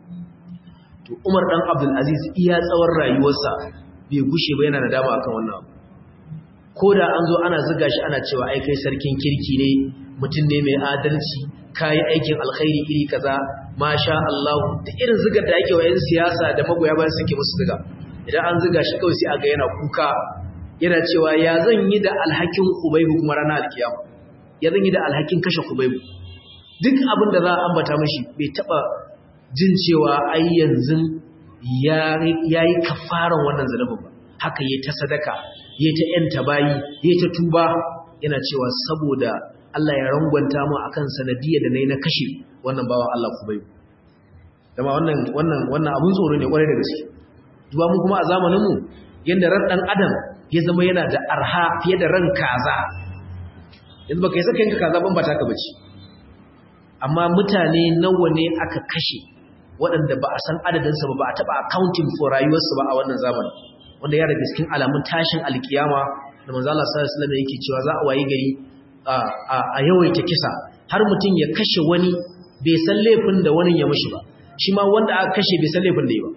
to Umar dan Abdul Aziz iya tsawon rayuwarsa bai gushe ba yana da dama akan wannan abu ko da an zo ana zuga shi ana cewa ai kai sarkin kirki ne mutum ne mai adalci kai aikin alkhairi iri kaza masha Allah da irin zugar da yake wa yan siyasa da magoya bayan suke musu zuga idan an zuga shi kawai sai aga yana kuka yana cewa ya zan yi da alhakin Hubaybu kuma ranar alkiyama ya zan yi da alhakin kashe Hubaybu duk abin da za a ambata mashi bai taba jin cewa ai yanzu ya yi kafaran wannan zanubin ba haka yi ta sadaka yi ta yanta bayi yi ta tuba yana cewa saboda Allah ya rangwanta mu akan sanadiyya da nayi na kashe wannan bawan Allah Hubaybu dama wannan wannan wannan abun tsoro ne kwarai da gaske duba mu kuma a zamanin mu yanda ran dan adam ya zama yana da arha fiye da ran kaza yanzu baka yi saka yanka kaza ban ba taka bace amma mutane nawa ne aka kashe waɗanda ba a san adadinsa ba ba a taɓa accounting for rayuwarsu ba a wannan zamanin wanda ya daga cikin alamun tashin alkiyama da manzo Allah sallallahu alaihi wasallam yake cewa za a wayi gari a yawaita kisa har mutum ya kashe wani bai san laifin da wani ya mishi ba shi ma wanda aka kashe bai san laifin da yi ba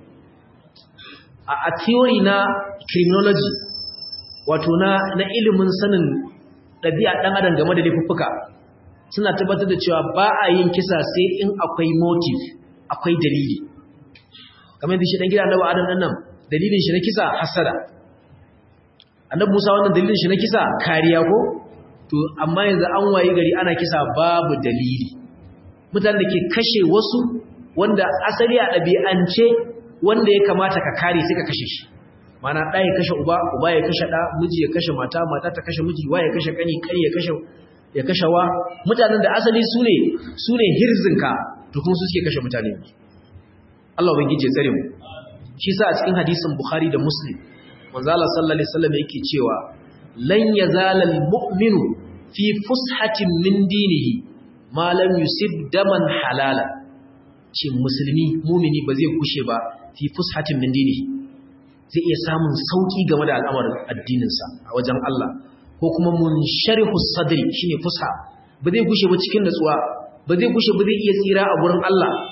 a theory na criminology wato na na ilimin sanin ɗabi'a ɗan adam game da laifuffuka suna tabbatar da cewa ba a yin kisa sai in akwai motive akwai dalili kamar yadda shi dan gida annabi adam ɗan nan dalilin shi na kisa hasada annabi Musa wannan dalilin shi na kisa kariya ko to amma yanzu an waye gari ana kisa babu dalili mutanen da ke kashe wasu wanda asali a ɗabi'ance wanda ya kamata ka kare sai ka kashe shi mana ɗa ya kashe uba uba ya kashe ɗa miji ya kashe mata mata ta kashe miji wa ya kashe kani kani ya kashe ya kashe wa mutanen da asali su ne su ne hirzinka to kuma su suke kashe mutane Allah ubangiji ya tsare mu shi sa a cikin hadisin Bukhari da Muslim manzo Allah sallallahu alaihi wasallam yake cewa lan yazala almu'minu fi fushatin min dinihi ma lam yusib daman halala ce musulmi mumini ba zai kushe ba fi fushatin min dinihi zai iya samun sauki game da al'amarin addininsa a wajen Allah ko kuma munsharihu sadri shine fusha ba zai kushe ba cikin natsuwa ba zai kushe ba zai iya tsira a gurin Allah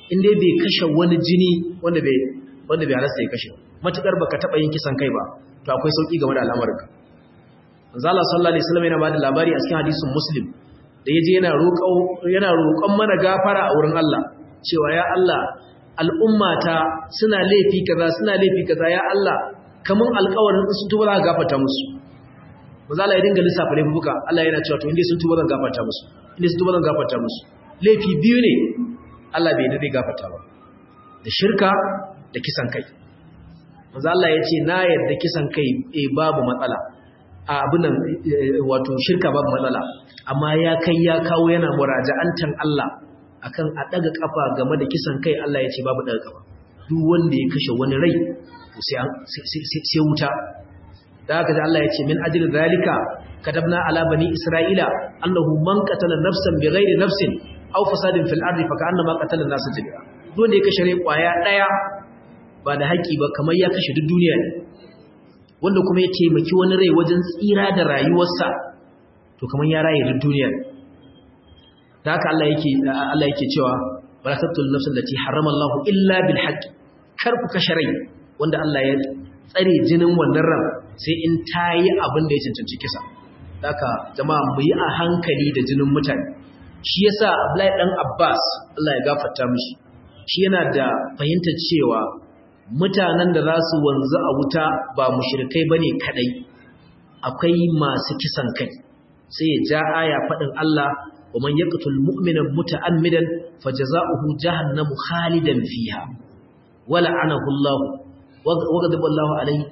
in dai bai kashe wani jini wanda bai wanda bai halasta ya kashe matukar baka taba yin kisan kai ba to akwai sauki game da al'amarin ka manzo Allah sallallahu alaihi wasallam yana bada labari a cikin hadisin muslim da yaje yana roƙo yana roƙon mana gafara a wurin Allah cewa ya Allah al'ummata suna laifi kaza suna laifi kaza ya Allah kaman alƙawarin sun tuba za ka gafarta musu manzo Allah ya dinga lissafa laifuka Allah yana cewa to inda sun tuba zan gafarta musu inda sun tuba zan gafarta musu laifi biyu ne Allah bai dade gafarta ba da shirka da kisan kai manzo Allah ya ce na yarda kisan kai eh babu matsala a abunan wato shirka babu matsala amma ya kai ya kawo yana muraja'antan Allah akan a daga kafa game da kisan kai Allah ya ce babu daga kafa duk wanda ya kashe wani rai sai sai wuta da haka Allah ya ce min ajli zalika katabna ala bani isra'ila annahu man qatala nafsan bighairi nafsin aw fasadin fil ardi fa ka'annama qatala an-nasa jami'a duk wanda ya kashe rai kwaya daya ba da haƙi ba kamar ya kashe duk duniya ne wanda kuma ya taimaki wani rai wajen tsira da rayuwarsa to kamar ya raye duk duniya ne da haka Allah yake Allah yake cewa wala taqtul nafsan allati harrama Allah illa bil haqq kar ku kashe rai wanda Allah ya tsare jinin wannan ran sai in tayi abin da ya cancanci kisa haka jama'a mu yi a hankali da jinin mutane shi yasa Abdullahi dan Abbas Allah ya gafarta mishi shi yana da fahimtar cewa mutanen da za su wanzu a wuta ba mushrikai bane kadai akwai masu kisan kai sai ya ja aya fadin Allah wa man yaqtul mu'mina muta'ammidan fajaza'uhu jahannamu khalidan fiha wala anahu Allah wa ghadiba Allah alayhi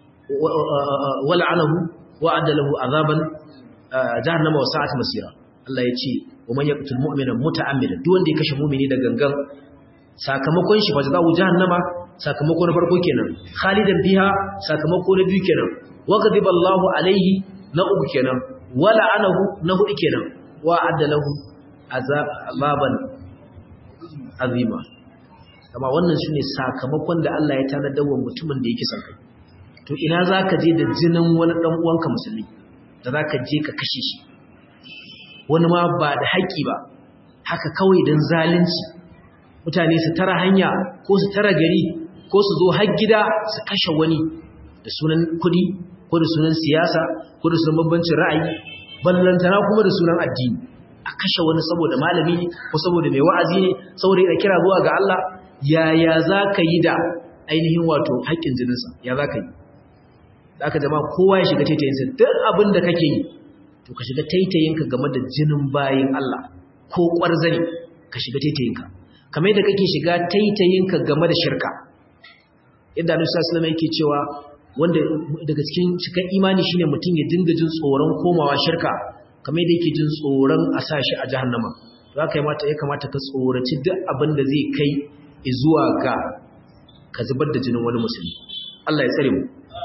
wala anahu wa adalahu azaban jahannama wa sa'at masira Allah ya ce wa man yaqtul mu'mina muta'ammidan duk wanda ya kashe mu'mini da gangan sakamakon shi fajaza'uhu jahannama sakamako na farko kenan khalidan biha sakamako na biyu kenan wa ghadiba Allahu alaihi na uku kenan wala anahu na hudu kenan wa adalahu azaban azima kama wannan shine sakamakon da Allah ya tanadar wa mutumin da yake son kai to ina zaka je da jinin wani dan uwanka musulmi da zaka je ka kashe shi wani ma ba da haƙi ba haka kawai dan zalunci mutane su tara hanya ko su tara gari ko su zo har gida su kashe wani da sunan kudi ko da sunan siyasa ko da sunan bambancin ra'ayi ballantana kuma da sunan addini a kashe wani saboda malami ne ko saboda mai wa'azi ne saboda yana kira zuwa ga Allah yaya za ka yi da ainihin wato haƙƙin jininsa ya za ka yi da aka jama kowa ya shiga taitayinsa duk abin da kake yi to ka shiga taitayinka game da jinin bayin Allah ko ƙwarzane ka shiga taitayinka kamar yadda kake shiga taitayinka game da shirka yadda Annabi sallallahu alaihi yake cewa wanda daga cikin cikin imani shine mutum ya dinga jin tsoron komawa shirka kamar yadda yake jin tsoron a sa shi a jahannama to haka mata ya kamata ka tsoraci duk abin da zai kai zuwa ga ka zubar da jinin wani musulmi Allah ya tsare mu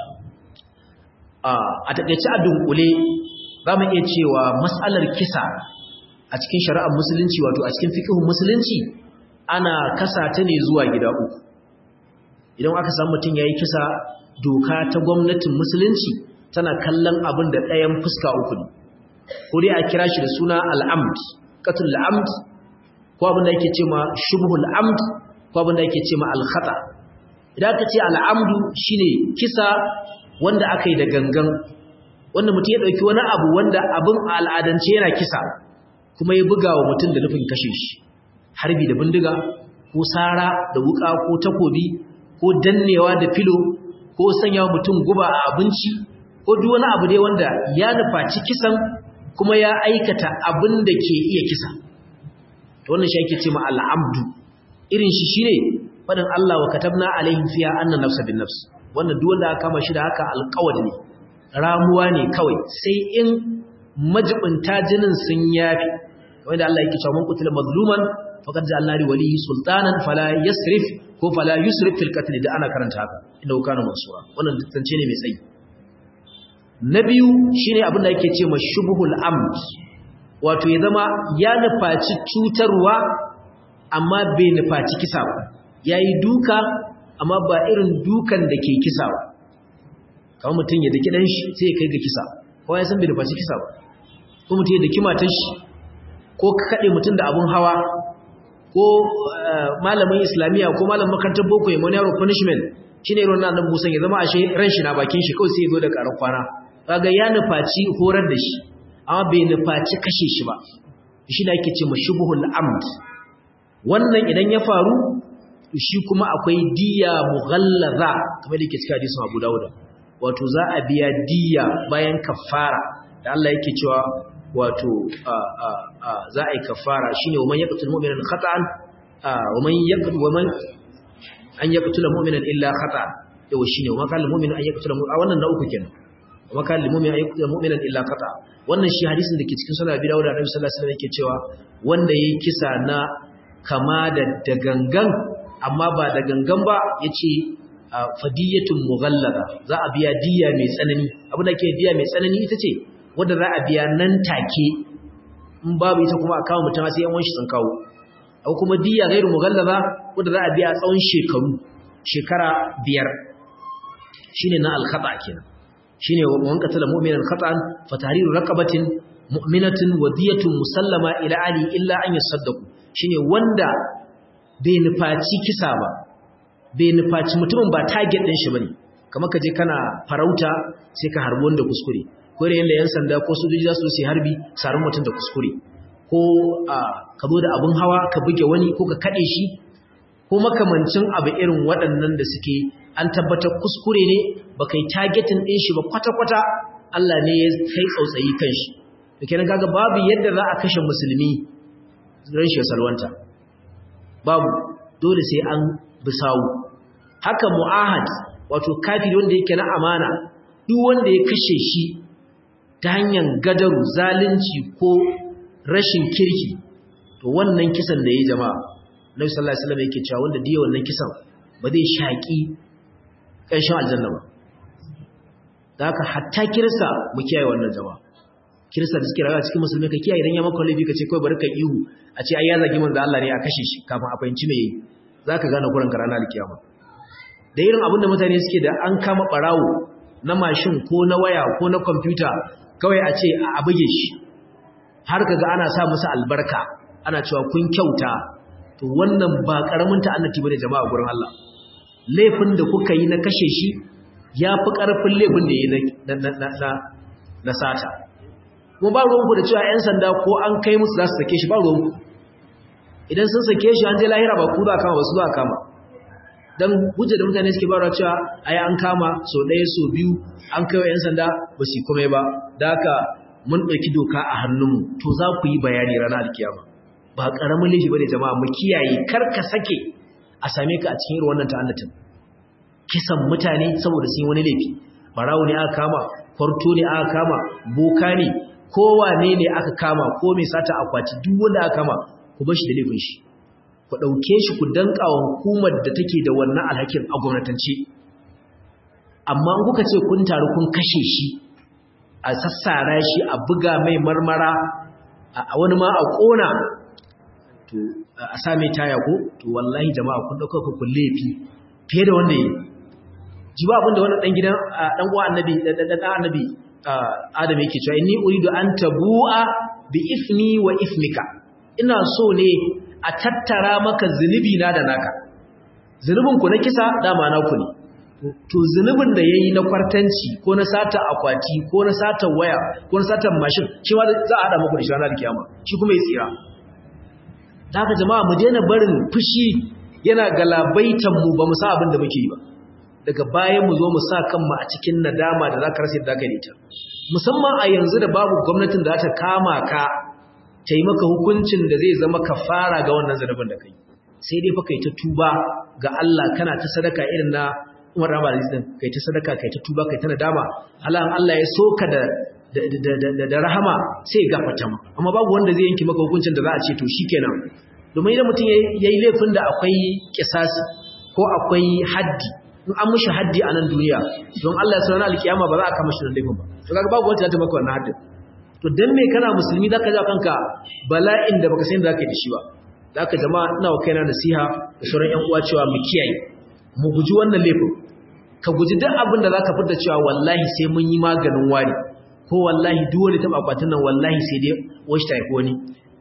a takeice a dunkule za mu iya cewa mas'alar kisa a cikin shari'ar musulunci wato a cikin fiqhun musulunci ana kasa ta ne zuwa gida uku idan aka samu mutum yayi kisa doka ta gwamnatin musulunci tana kallon abin da ɗayan fuska uku ne ko dai a kira shi da suna al'amd qatul al'amd ko abin da yake cewa shubhul amd ko abin da yake cewa al-khata idan aka ce al'amdu shine kisa wanda aka yi da gangan wanda mutum ya dauki wani abu wanda abin al'adance yana kisa kuma ya buga wa mutum da nufin kashe shi harbi da bindiga ko sara da wuka ko takobi ko dannewa da filo ko sanya mutum guba a abinci ko duk wani abu dai wanda ya nufaci kisan kuma ya aikata abin da ke iya kisa to wannan shi ake ce ma al'amdu irin shi shine fadin Allah wa katabna alaihim fiha anna nafsa bin nafs wannan duk wanda aka kama shi da haka alƙawari ne ramuwa ne kawai sai in majibinta jinin sun yafi kamar da Allah yake cewa man qutila mazluman faqad ja'alna li walihi sultanan fala yasrif ko fala yusrif fil qatl da ana karanta haka inda kana mansura wannan tantance ne mai tsayi na biyu shine abin da yake ce ma shubhul amd wato ya zama ya nufaci cutarwa amma bai nufaci kisa ba yayi duka amma ba irin dukan da ke kisa ba kamar mutum ya daki dan shi sai ya kai ga kisa ko ya san bai nufaci kisa ba ko mutum ya daki matar shi ko ka kade mutum da abun hawa ko malamin islamiyya ko malamin makarantar boko ya wani yaro punishment shine irin nan Musa ya zama ashe ran shi na bakin shi kawai sai ya zo da karan kwana kaga ya nufaci horar da shi amma bai nufaci kashe shi ba shi da ake ce mashubhul amd wannan idan ya faru shi kuma akwai diya mughallaza kamar da yake cikin hadisin Abu Dawud wato za a biya diya bayan kafara da Allah yake cewa wato za a yi kafara shine wa man yaqtul mu'mina khata'an wa man yaqtul wa man an yaqtul mu'mina illa khata'an yau shine wa kan mu'min an yaqtul mu'mina wannan na uku kenan wa kan mu'min an yaqtul mu'mina illa khata'a wannan shi hadisin da ke cikin sunan Abi Dawud da Annabi sallallahu alaihi wasallam yake cewa wanda yayi kisa na kama da dagangan amma ba da gangan ba yace fadiyatun mughallada za a biya diya mai tsanani abin da ke diya mai tsanani ita ce wanda za a biya nan take in babu ita kuma a kawo mutum sai yan wanshi sun kawo akwai kuma diya gairu mughallada wanda za a biya tsawon shekaru shekara biyar shine na al-khata kenan shine wan qatala mu'minan khata'an fa tahriru raqabatin mu'minatin wadiyatun musallama ila ali illa an yasaddaqu shine wanda bai nufaci kisa ba bai nufaci mutumin ba target din shi bane kamar ka je kana farauta sai ka harbi wanda kuskure ko da yanda yan sanda ko sojoji za su yi harbi sarin mutum da kuskure ko ka zo da abun hawa ka buge wani ko ka kade shi ko makamancin abu irin waɗannan da suke an tabbatar kuskure ne ba kai targetin ɗin shi ba kwata-kwata Allah ne ya kai tsautsayi kan shi da kenan kaga babu yadda za a kashe musulmi rashin salwanta babu dole sai an bisawu haka mu'ahad wato kafiri wanda yake na amana duk wanda ya kashe shi ta hanyar gadaru zalunci ko rashin kirki to wannan kisan da ya yi jama'a Nabi sallallahu alaihi wasallam yake cewa wanda diya wannan kisan ba zai shaki ƙanshin aljanna ba da haka hatta kirista mu kiyaye wannan jama'a kirista da suke rayuwa cikin musulmi ka kiyaye idan ya maka laifi ka ce kawai bari ka ihu a ce ai ya zagi manzo Allah ne a kashe shi kafin a fahimci me yayi zaka gane kuran ka ranar alkiyama da irin abin da mutane suke da an kama barawo na mashin ko na waya ko na kwamfuta kawai a ce a buge shi har kaga ana sa musu albarka ana cewa kun kyauta to wannan ba karamin ta'annati bane jama'a gurin Allah laifin da kuka yi na kashe shi yafi karfin laifin da yayi na na na na sata kuma ba ruwanku da cewa 'yan sanda ko an kai musu za su sake shi ba ruwanku idan sun sake shi an je lahira ba ku za kama ba su za kama don hujja da mutane suke bara cewa ai an kama so ɗaya so biyu an kai wa 'yan sanda ba su kome ba da haka mun ɗauki doka a hannunmu to za ku yi bayani ranar alkiyama ba ƙaramin laifi ba ne jama'a mu kiyaye kar ka sake a same ka a cikin irin wannan ta'annatin kisan mutane saboda sun yi wani laifi barawo ne aka kama kwarto ne aka kama boka ne kowane ne aka kama ko mai sata akwati duk wanda aka kama ku bar shi da laifin shi ku dauke shi ku danka wa hukumar da take da wannan alhakin a gwamnatance amma in kuka ce kun taru kun kashe shi a sassara shi a buga mai marmara a wani ma a kona to a sa mai taya ko to wallahi jama'a kun dauka ku laifi fiye da wanda yi ji ba abin da wannan dan gidan dan uwa annabi dan annabi Adam yake cewa inni uridu an tabu'a bi ismi wa ismika ina so ne a tattara maka zunubi na da naka zunubin ku na kisa dama na ku ne to zunubin da yayi na kwartanci ko na sata akwati ko na sata waya ko na sata mashin shi ma za a hada muku da shi ranar kiyama shi kuma ya tsira haka jama'a mu daina barin fushi yana galabaitan mu ba mu sa abin da muke yi ba daga bayan mu zo mu sa kanmu a cikin nadama da zaka rasa yadda ka yi ta musamman a yanzu da babu gwamnatin da za ta kama ka ta yi maka hukuncin da zai zama kafara ga wannan zanubin da kai sai dai fa kai ta tuba ga Allah kana ta sadaka irin na Umar Rahman Aziz din kai ta sadaka kai ta tuba kai ta nadama Allah Allah ya soka da da da rahama sai ya gafarta ma amma babu wanda zai yanki maka hukuncin da za a ce to shikenan domin idan mutum yayi laifin da akwai kisasi ko akwai haddi in an mushi haddi a nan duniya don Allah ya sanar alkiyama ba za a kama shi da laifin ba to kaga babu wanda za ta maka wannan haddin to dan me kana musulmi zaka ja kanka bala'in da baka san zaka yi da shi ba zaka jama'a ina wa kaina nasiha da sauran ƴan uwa cewa mu kiyaye mu guji wannan laifin ka guji duk abin da zaka fita cewa wallahi sai mun yi maganin wani ko wallahi duk wani taba akwatin nan wallahi sai dai washi ta haifi wani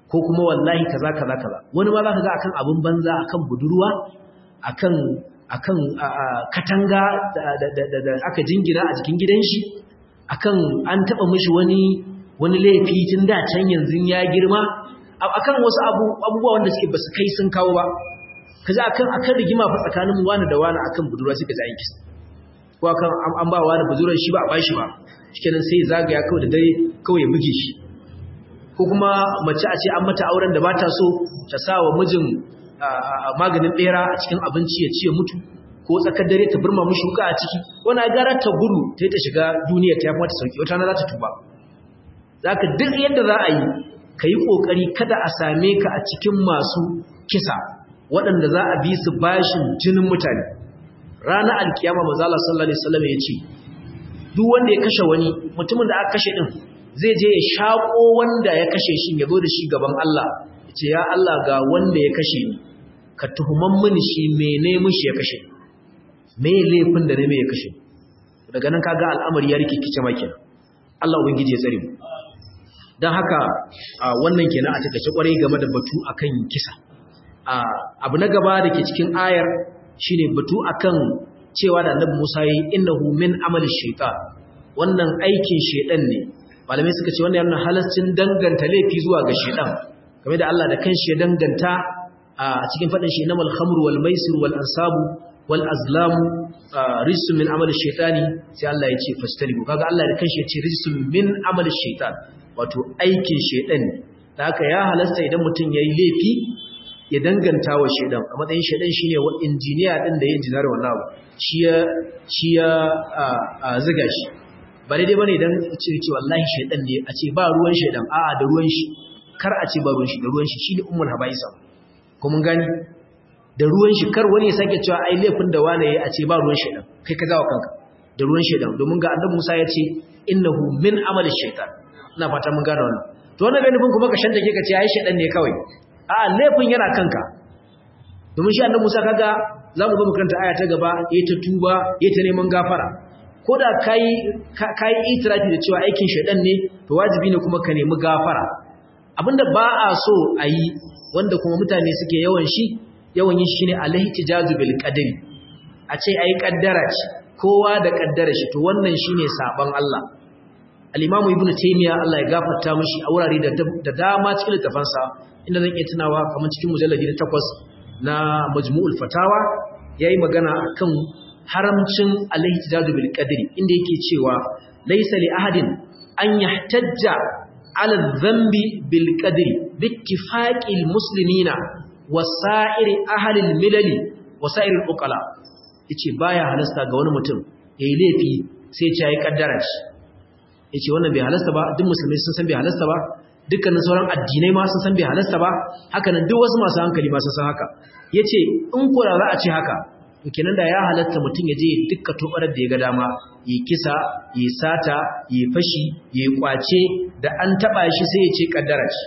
ko kuma wallahi kaza kaza kaza wani ma zaka ga akan abun banza akan budurwa akan akan katanga da aka jingira a cikin gidan shi akan an taba mishi wani wani laifi tun da can yanzu ya girma akan wasu abubuwa wanda suke basu kai sun kawo ba kaza akan akan rigima fa tsakanin wani da wani akan budurwa suka ji aiki ko akan an ba wani budurar shi ba a bashi ba shikenan sai zagaya kawai da dare kawai ya buge shi ko kuma mace a ce an mata auren da bata so ta sa wa mijin maganin bera a cikin abinci ya ci ya mutu ko tsakar dare ta burma mishi wuka a ciki wani gara ta gudu ta yi ta shiga duniya ta yafi mata sauki wata na za ta tuba za ka duk yadda za a yi ka yi ƙoƙari kada a same ka a cikin masu kisa waɗanda za a bi su bashin jinin mutane ranar alkiyama mazala sallallahu alaihi wasallam ya ce duk wanda ya kashe wani mutumin da aka kashe din zai je ya shaƙo wanda ya kashe shi ya zo da shi gaban Allah ya ce ya Allah ga wanda ya kashe ni ka tuhuman mini shi mene mishi ya kashe me laifin da ne me ya kashe daga nan kaga al'amari ya rikikice maki Allah ubangiji ya tsare mu dan haka wannan kenan a takeice kwarai game da batu akan kisa abu na gaba da ke cikin ayar shine batu akan cewa da Annabi Musa yi innahu min amali shaytan wannan aikin shedan ne malamai suka ce wannan yana halascin danganta laifi zuwa ga shedan game da Allah da kanshi ya danganta a cikin fadin shi namal khamru wal maisir wal ansabu wal azlamu rijsun min amali shaytani sai Allah ya ce fastalibu kaga Allah da kanshi ya ce rijsun min amali shaytan wato aikin shedan ne da haka ya halasta idan mutum yayi laifi ya danganta wa shedan a matsayin shedan shine wa injiniya din da ya injinar wannan abu shi ya shi ya ziga shi ba daidai bane idan ce ce wallahi shedan ne a ce ba ruwan shedan a'a da ruwan shi kar a ce ba ruwan shi da ruwan shi shine ummul habaisa ko mun gani da ruwan shi kar wani ya sake cewa ai laifin da wani yayi a ce ba ruwan shedan kai ka zawa kanka da ruwan shedan domin ga annabi Musa ya ce innahu min amali shaytan ina fata mun gane wannan to wannan bai nufin kuma ka shanta ke ka ce ai shedan ne kawai a laifin yana kanka domin shi annabi Musa kaga zamu zo makaranta aya ta gaba yayi ta tuba yayi ta neman gafara ko da kai kai itirafi da cewa aikin shedan ne to wajibi ne kuma ka nemi gafara abinda ba a so a yi wanda kuma mutane suke yawan shi yawan yin shi ne alaihtijazu bil qadari a ce ai kaddara ce kowa da kaddara shi to wannan shine saban Allah al-Imam Ibn Taymiyyah Allah ya gafarta mishi a wurare da dama cikin littafansa inda zan iya tunawa kamar cikin mujalladi na 8 na Majmu'ul Fatawa yayi magana akan haramcin alaihtijazu bil qadari inda yake cewa laysa li ahadin an yahtajja على الذنب بالقدر باتفاق المسلمين وسائر أهل الملل وسائر الأقلاء yace baya halasta ga wani mutum yayi laifi sai ya yi kaddara shi yace wannan bai halasta ba duk musulmai sun san bai halasta ba dukkanin sauran addinai ma sun san bai halasta ba haka nan duk wasu masu hankali ma sun san haka yace in ko da za a ce haka to kenan da ya halatta mutum ya je dukkan tobarar da ya ga dama yi kisa yi sata yi fashi yi kwace da an taba shi sai ya ce kaddara ce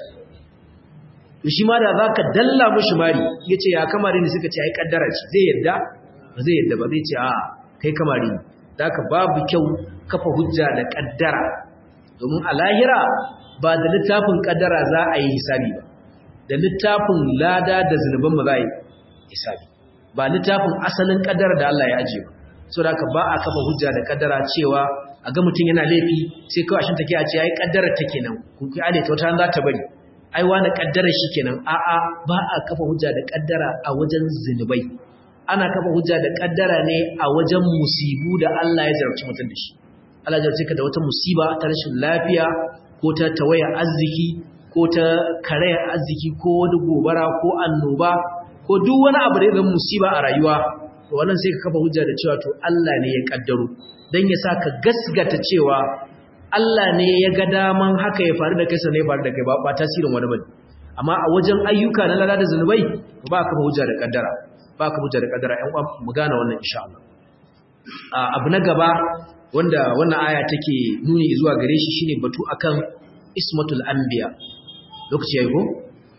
to shi ma da zaka dalla mishi mari yace ya kamari ne suka ce ai kaddara ce zai yadda ba zai yadda ba zai ce a kai kamari ne ka babu kyau kafa hujja da kaddara domin a lahira ba da littafin kaddara za a yi hisabi ba da littafin lada da zunuban ba za a yi hisabi ba littafin asalin kaddara da Allah ya ajiye ba so da ba a kafa hujja da kaddara cewa a ga mutum yana laifi sai kawai shin take a ce ai kaddara take nan ku ki ale ta wata za ta bari ai wani kaddara shikenan a a ba a kafa hujja da kaddara a wajen zinubai ana kafa hujja da kaddara ne a wajen musibu da Allah ya jarabci mutum da shi Allah ya jarabce ka da wata musiba ta rashin lafiya ko ta tawaya arziki ko ta karaya arziki ko wani gobara ko annoba ko duk wani abu da ya zama musiba a rayuwa to wannan sai ka kafa hujja da cewa to Allah ne ya kaddaro dan ya saka gasgata cewa Allah ne ya ga daman haka ya faru da kai sai ya faru da kai ba ba tasirin wani bane amma a wajen ayyuka na lalata zanubai ba ka kafa hujja da kaddara ba ka hujja da kaddara ƴan uwa mu gane wannan insha Allah abu na gaba wanda wannan aya take nuni zuwa gare shi shine batu akan ismatul anbiya lokaci yayi ko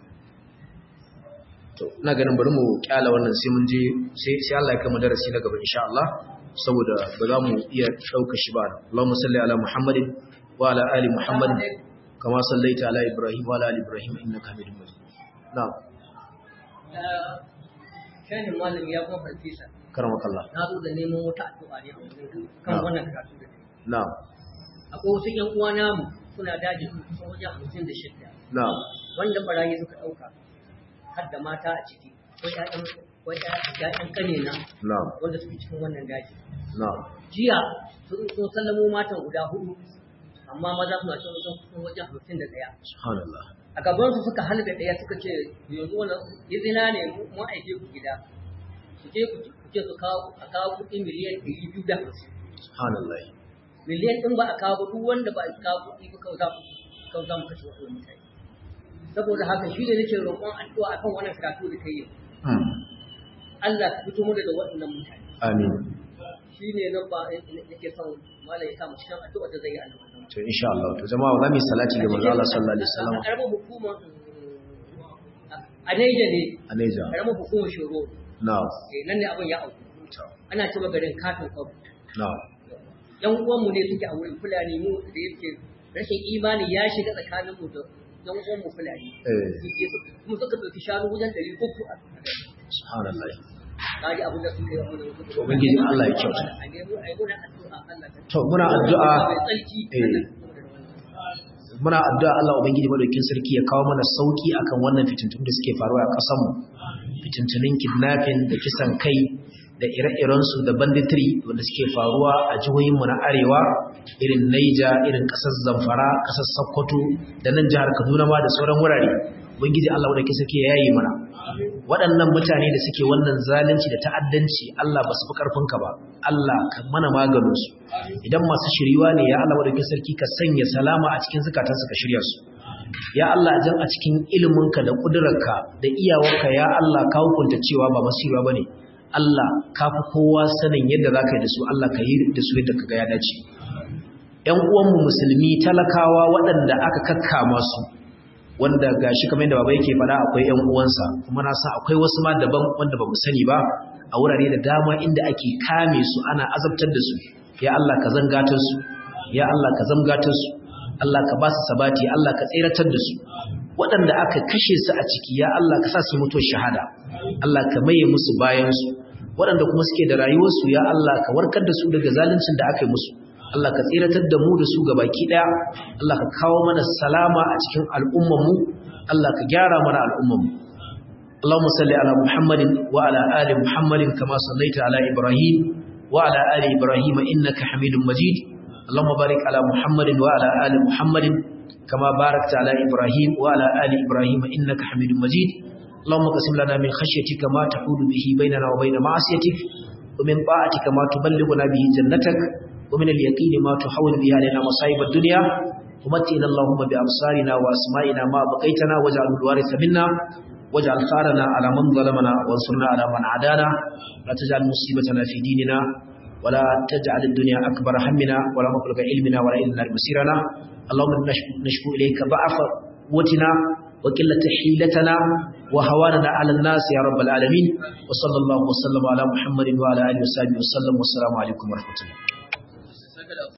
to ina ganin bari mu kyala wannan sai mun je sai sai Allah ya kai mu darasi na gaba insha Allah saboda ba za mu iya dauka shi ba Allahumma salli ala Muhammadin wa ala ali Muhammadin كما صليت على إبراهيم وعلى آل إبراهيم إنك حميد مجيد نعم shahin malami ya kuma farfesa كرمك الله na zo da neman wata addu'a ne a wurin kan wannan karatu da kai نعم akwai wasu ƴan uwa namu suna daji kusan wajen hamsin da shidda نعم wanda barayi suka ɗauka har da mata a ciki ko ƴaƴan ko ƴaƴan ƙanina نعم wanda suke cikin wannan daji نعم jiya sun sun sallamo matan guda hudu amma maza suna cikin wajen kusan wajen hamsin da ɗaya سبحان الله a gabansu suka halga ɗaya suka ce yanzu wannan izina ne mu aike ku gida ku je ku ku ce su kawo a kawo kuɗi miliyan ɗari biyu da hamsin سبحان الله miliyan ɗin ba a kawo duk wanda ba a kawo kuɗi ba kawai za ku kawai za mu kashe wasu mutane saboda haka shi ne nake roƙon addu'a akan wannan karatu da kai yau مم. Allah ka fito mu da waɗannan mutane آمين shi ne nan ba nake son malam ya samu cikin addu'a da zai yi Allah to insha Allah to jama'a za mu yi salati ga manzo Allah sallallahu alaihi wasallam a ƙaramar hukumar a Neja ne a Neja ƙaramar hukumar Shoro na'am eh, nan ne abin ya auku ana cewa garin katon kwabu na'am yan uwanmu ne suke a wurin fulani mu da yake rashin imani ya shiga tsakanin mu da yan uwanmu fulani eh mu suka ɗauki shanu wajen ɗari uku a subhanallah kaji abin da suka yi wa mu To, Ubangiji Allah ya kyauta. a nemo a yi muna addu'a Allah ta to muna addu'a mai tsarki eh. Allah ta kuma da wannan. muna addu'a Allah ubangiji madaukakin sarki ya kawo mana sauki akan wannan fitintun da suke faruwa a ƙasar mu fitintunin kidnapping da kisan kai da ire-iren su da banditry wanda suke faruwa a jihohin mu na arewa irin Niger irin ƙasar Zamfara ƙasar Sokoto da nan jihar Kaduna ma da sauran wurare ubangiji Allah madaukakin sarki ya yayi mana waɗannan mutane da suke wannan zalunci da ta'addanci Allah ba su fi ƙarfinka ba Allah ka mana maganinsu idan masu shiriwa ne ya Allah wadda sarki ka sanya salama a cikin zukatansu ka shirya su ya Allah jan a cikin iliminka da ƙudurarka da iyawarka ya Allah ka hukunta cewa ba masu shiriwa ba ne Allah ka fi kowa sanin yadda za ka yi da su Allah ka yi da su yadda ka ga ya dace ‘yan uwanmu musulmi talakawa waɗanda aka kakkama su wanda gashi kamar yadda baba yake faɗa akwai ƴan uwansa kuma na san akwai wasu ma daban wanda bamu sani ba a wurare da dama inda ake kame su ana azabtar da su ya Allah ka zangatar su ya Allah ka zangatar su Allah ka ba su sabati Allah ka tseratar da su waɗanda aka kashe su a ciki ya Allah ka sa su mutu shahada Allah ka maye musu bayan su waɗanda kuma suke da rayuwarsu ya Allah ka warkar da su daga zaluncin da aka yi musu Allah ka tsiratar da mu da su ga baki daya Allah ka kawo mana salama a cikin al'ummanmu Allah ka gyara mana al'ummanmu Allahumma salli ala Muhammadin wa ala ali Muhammadin kama sallaita ala Ibrahim wa ala ali Ibrahim innaka Hamidum Majid Allahumma barik ala Muhammadin wa ala ali Muhammadin kama barakta ala Ibrahim wa ala ali Ibrahim innaka Hamidum Majid اللهم قسم لنا من خشيتك ما تحول به بيننا وبين معصيتك ومن طاعتك ما تبلغنا به جنتك ومن اليقين ما تحول به علينا مصائب الدنيا ومتئنا اللهم بأبصارنا وأسمائنا ما بقيتنا واجعل الوارث منا واجعل ثارنا على من ظلمنا وانصرنا على من عادانا لا تجعل مصيبتنا في ديننا ولا تجعل الدنيا أكبر همنا ولا مبلغ علمنا ولا إلى النار مسيرنا اللهم نشكو إليك ضعف قوتنا وقلة حيلتنا وهواننا على الناس يا رب العالمين وصلى الله وسلم على محمد وعلى آله وصحبه وسلم والسلام عليكم ورحمة الله